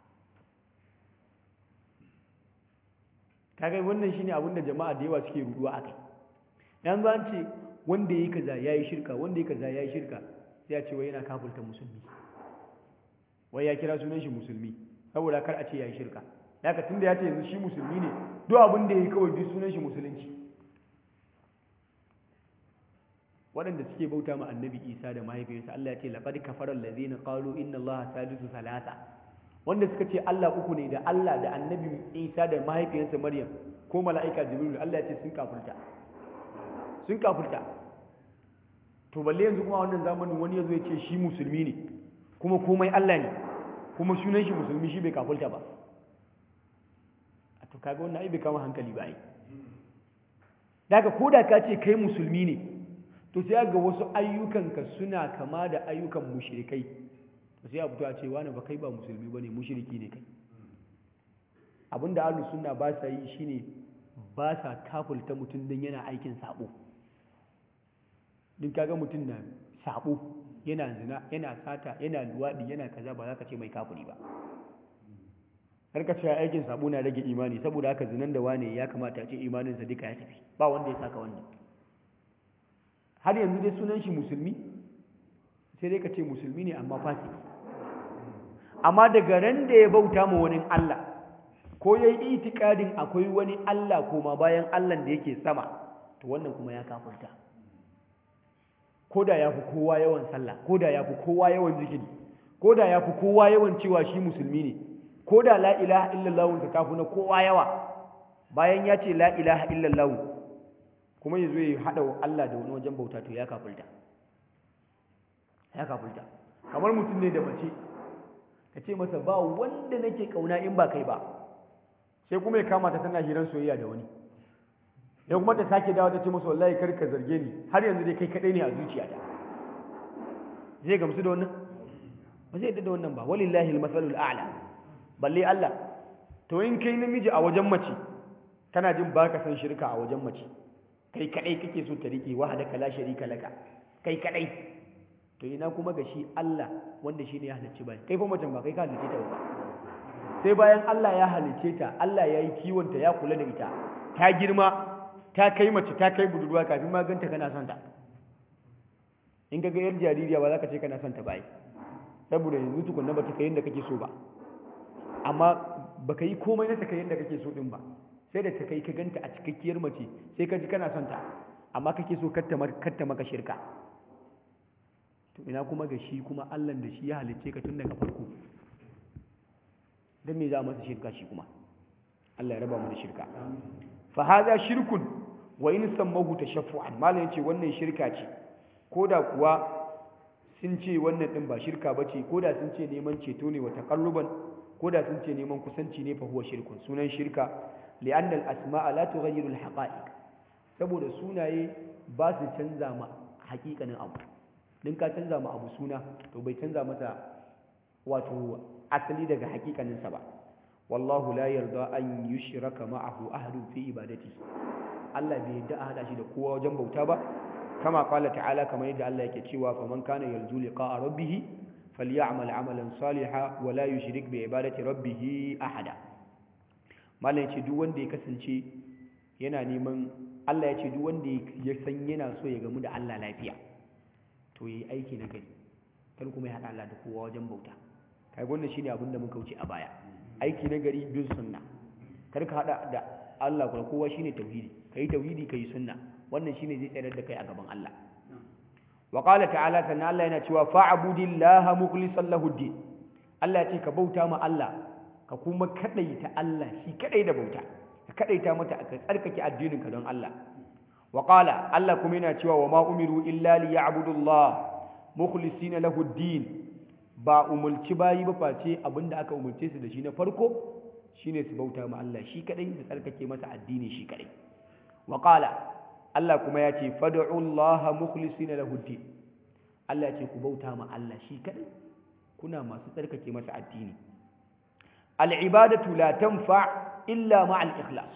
kaga wannan shine abinda jama'a da yawa suke ruduwa akai dan ba ce wanda yayi kaza yayi shirka wanda yayi kaza yayi shirka sai ya ce wai yana kafirta musulmi wai ya kira sunan shi musulmi saboda kar a ce yayi shirka haka tunda ya ce yanzu shi musulmi ne duk abin da yayi kawai duk sunan shi musulunci waɗanda suke bauta ma annabi isa da mahaifiyarsa Allah ya ce laqad kafara allazina qalu inna allaha salisu salasa wanda suka ce Allah uku ne da Allah da annabi isa da mahaifiyarsa maryam ko mala'ika jibril Allah ya ce sun kafirta sun kafirta to balle yanzu kuma wannan zamanin wani yazo ya ce shi musulmi ne kuma komai Allah ne kuma sunan shi musulmi shi bai kafirta ba a to kaga wannan ai bai kama hankali ba ai daga koda ka ce kai musulmi ne to sai ga wasu ayyukanka suna kama da ayyukan mushrikai to sai a fito a ce wani ba kai ba musulmi bane mushriki ne kai abinda ahlus sunna ba sa yi shine ba sa kafulta mutum dan yana aikin sabo din kaga mutum na sabo yana zina yana sata yana luwadi yana kaza ba za ka ce mai kafiri ba har ka ce aikin sabo na rage imani saboda haka zinan da wane ya kamata a ce imaninsa duka ya tafi ba wanda ya saka wannan har yanzu dai sunan shi musulmi sai dai ka ce musulmi ne amma fasiki amma daga ran da ya bauta ma wani Allah ko ya yi itikadin akwai wani Allah koma bayan Allah da yake sama to wannan kuma ya kafurta ko da ya fi kowa yawan sallah ko da ya fi kowa yawan zikiri ko da ya fi kowa yawan cewa shi musulmi ne ko da la ilaha illallah ta tafi na kowa yawa bayan ya ce la ilaha illallah kuma ya zo ya haɗa Allah da wani wajen bauta to ya kafulta ya kafulta kamar mutum ne da mace ka ce masa ba wanda nake kauna in ba kai ba sai kuma ya kama ta tana hiran soyayya da wani ya kuma ta sake dawo ta ce masa wallahi kar ka zarge ni har yanzu dai kai kadai ne a zuciyata zai gamsu da wannan ba zai yadda da wannan ba walillahi almasalul a'la balle Allah to in kai namiji a wajen mace kana jin baka san shirka a wajen mace kai kadai kake so ta rike wahdaka la sharika laka kai kadai to ina kuma ga shi Allah wanda shine ya halicci bai kai fa macen ba kai ka halicce ta ba sai bayan Allah ya halicce ta Allah ya yi kiwon ta ya kula da ita ta girma ta kai mace ta kai budurwa kafin ma ganta kana son ta in ka ga yar jaririya ba za ka ce kana son ta ba saboda yanzu tukunna ba ta kai yadda kake so ba amma baka yi komai na ta kai yadda kake so din ba sai da ta kai ka ganta a cikakkiyar mace sai ka ji kana son ta amma kake so katta maka shirka to ina kuma ga shi kuma Allah da shi ya halicce ka tun daga farko dan me za masa shirka shi kuma Allah ya raba mu da shirka fa hadha shirkun wa in sammahu tashaffu'an malam yace wannan shirka ce koda kuwa sun ce wannan din ba shirka bace koda sun ce neman ceto ne wa taqarruban koda sun ce neman kusanci ne fa huwa shirkun sunan shirka li'anna al-asma'a la tughayyiru al-haqa'iq saboda sunaye ba su canza ma hakikanin abu din ka canza ma abu suna to bai canza masa wato asali daga hakikaninsa ba wallahu la yarda an yushraka ma'ahu ahadun fi ibadati Allah bai yarda a hada shi da kowa wajen bauta ba kama qala ta'ala kamar yadda Allah yake cewa faman kana yarju liqa'a rabbih falyamal 'amalan salihan wa la yushrik bi ibadati rabbih ahada mallan yace duk wanda ya kasance yana neman Allah ya ce duk wanda ya san yana so ya gamu da Allah lafiya to yi aiki na gari kar kuma ya haɗa Allah da kowa wajen bauta kai wannan shine abin da muka wuce a baya aiki na gari bin sunna kar ka haɗa da Allah kuma kowa shine tauhidi kai tauhidi kai sunna wannan shine zai tsayar da kai a gaban Allah wa qala ta'ala sannan Allah yana cewa fa'budillaha mukhlishan lahu din Allah ya ce ka bauta ma Allah ka kuma kadaita Allah shi kadai da bauta ka kadaita mata ka tsarkake addinin ka don Allah wa qala Allah kuma yana cewa wa ma umiru illa liya'budullah mukhlisina lahu ad-din ba umulci bayi ba face abinda aka umulce su da shi na farko shine su bauta ma Allah shi kadai da tsarkake masa addini shi kadai wa qala Allah kuma ya ce fad'u Allah mukhlisina lahu ad-din Allah ya ce ku bauta ma Allah shi kadai kuna masu tsarkake masa addini al-ibadatu la tanfa' illa ma'al ikhlas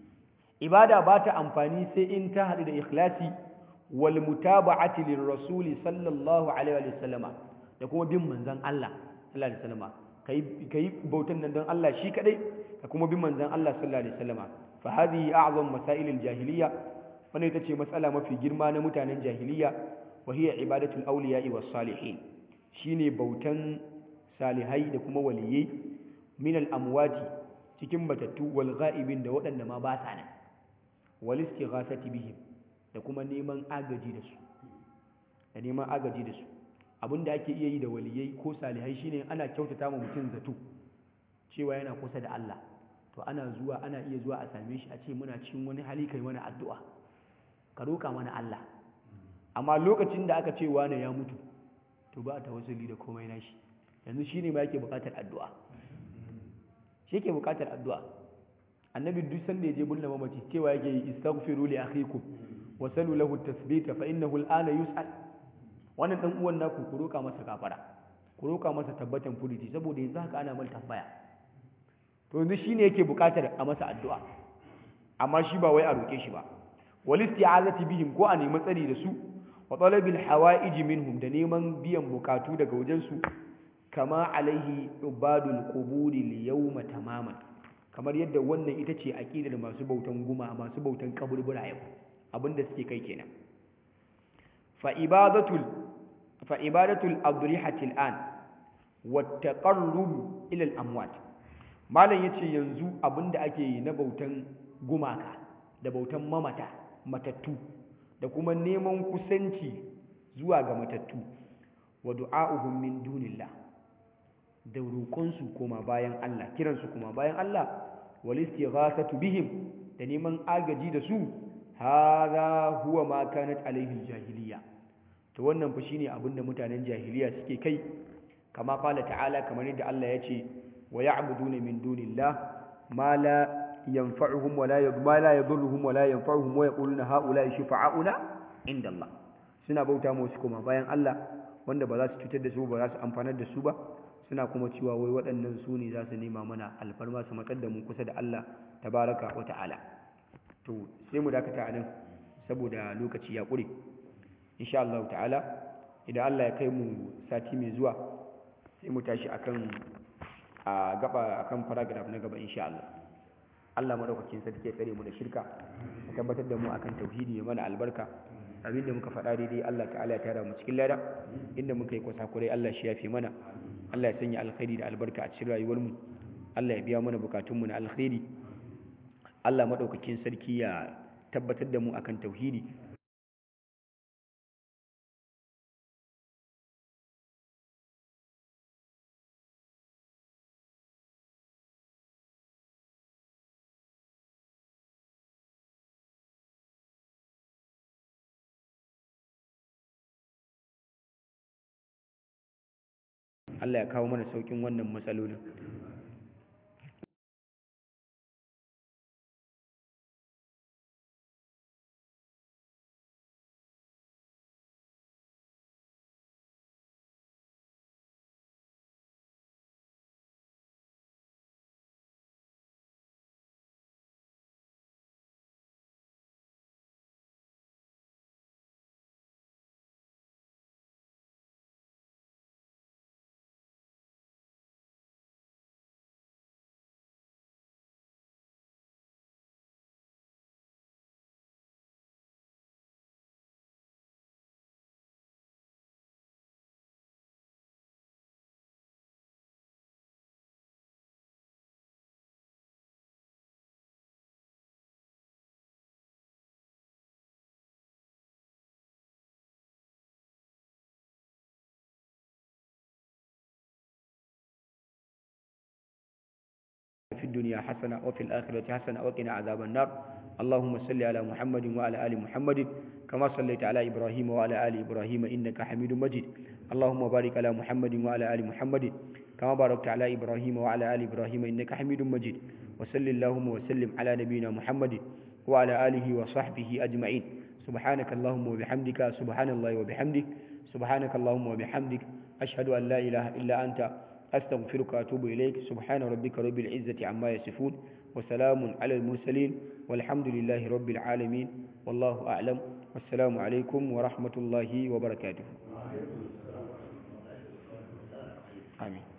ibada ba ta amfani sai in ta haɗu da ikhlasi wal mutaba'ati lirrasuli sallallahu alaihi wa sallama da kuma bin manzon Allah sallallahu alaihi wa sallama kai kai bautan nan don Allah shi kadai ka kuma bin manzon Allah sallallahu alaihi wa sallama fa hadhihi a'zam masail al-jahiliyya wannan ita ce matsala mafi girma na mutanen jahiliyya wa hiya ibadatul awliya'i was salihin shine bautan salihai da kuma waliyai min al-amwati cikin batattu wal ghaibin da waɗanda ma ba sa nan wal istighasati bihim da kuma neman agaji da su da neman agaji da su abinda ake iya yi da waliyai ko salihai shine ana kyautata ma mutum zato cewa yana kusa da Allah to ana zuwa ana iya zuwa a same shi a ce muna cikin wani hali kai mana addu'a ka roka mana Allah amma lokacin da aka ce wani ya mutu to ba ta wasuli da komai nashi yanzu shine ma yake buƙatar addu'a shi yake bukatar addu'a annabi duk sanda ya je bulla mamaci cewa yake yi istaghfiru li akhikum wa salu lahu tasbita fa innahu al'ana yus'al wannan dan uwan naku ku roka masa kafara ku roka masa tabbatan furiti saboda yanzu haka ana mal tambaya to yanzu shine yake bukatar a masa addu'a amma shi ba wai a roke shi ba wal isti'azati bihim ko a nemi tsari da su wa talabil hawa'ij minhum da neman biyan bukatu daga wajen su kama alaihi ubadul quburi li yawma tamaman kamar yadda wannan ita ce aqidar masu bautan guma masu bautan kaburbura yau abinda suke kai kenan fa ibadatul fa ibadatul adrihati al'an wa taqarrub ila al-amwat malam yace yanzu abinda ake yi na bautan gumaka da bautan mamata matattu da kuma neman kusanci zuwa ga matattu wa du'a'uhum min dunillah da roƙonsu koma bayan Allah kiransu koma bayan Allah wal istighasatu bihim da neman agaji da su hadha huwa ma kanat alaihi jahiliya to wannan fa shine abinda mutanen jahiliya suke kai kama qala ta'ala kamar yadda Allah ya ce wa ya'buduna min dunillah ma la yanfa'uhum wa la ma la yadhurruhum wa la yanfa'uhum wa yaquluna ha'ula'i shufa'auna inda Allah suna bauta musu koma bayan Allah wanda ba za su cutar da su ba za su amfanar da su ba suna kuma cewa wai waɗannan su ne za su nema mana alfarma su matsar da mu kusa da Allah tabaraka wa ta'ala to sai mu dakata a nan saboda lokaci ya ƙure insha Allah ta'ala idan Allah ya kai mu sati mai zuwa sai mu tashi akan a gaba akan paragraph na gaba insha Allah Allah madaukakin sarki ya tsare mu da shirka ya tabbatar da mu akan tauhidi ya mana albarka abin da muka faɗa daidai Allah ta'ala ya tara mu cikin lada inda muka yi kwasa kurai Allah shi ya fi mana Allah ya sanya alkhairi da albarka a cikin rayuwarmu Allah ya biya mana bukatunmu na alkhairi Allah maɗaukakin sarki ya tabbatar da mu akan tauhidi Allah ya kawo mana saukin wannan matsalolin في الدنيا حسنة وفي الآخرة حسنة وقنا عذاب النار اللهم صل على محمد وعلى آل محمد كما صليت على إبراهيم وعلى آل إبراهيم إنك حميد مجيد اللهم بارك على محمد وعلى آل محمد كما باركت على إبراهيم وعلى آل إبراهيم إنك حميد مجيد وصل اللهم وسلم على نبينا محمد وعلى آله وصحبه أجمعين سبحانك اللهم وبحمدك سبحان الله وبحمدك سبحانك اللهم وبحمدك أشهد أن لا إله إلا أنت أستغفرك وأتوب إليك سبحان ربك رب العزة عما يصفون وسلام على المرسلين والحمد لله رب العالمين والله أعلم والسلام عليكم ورحمة الله وبركاته آمين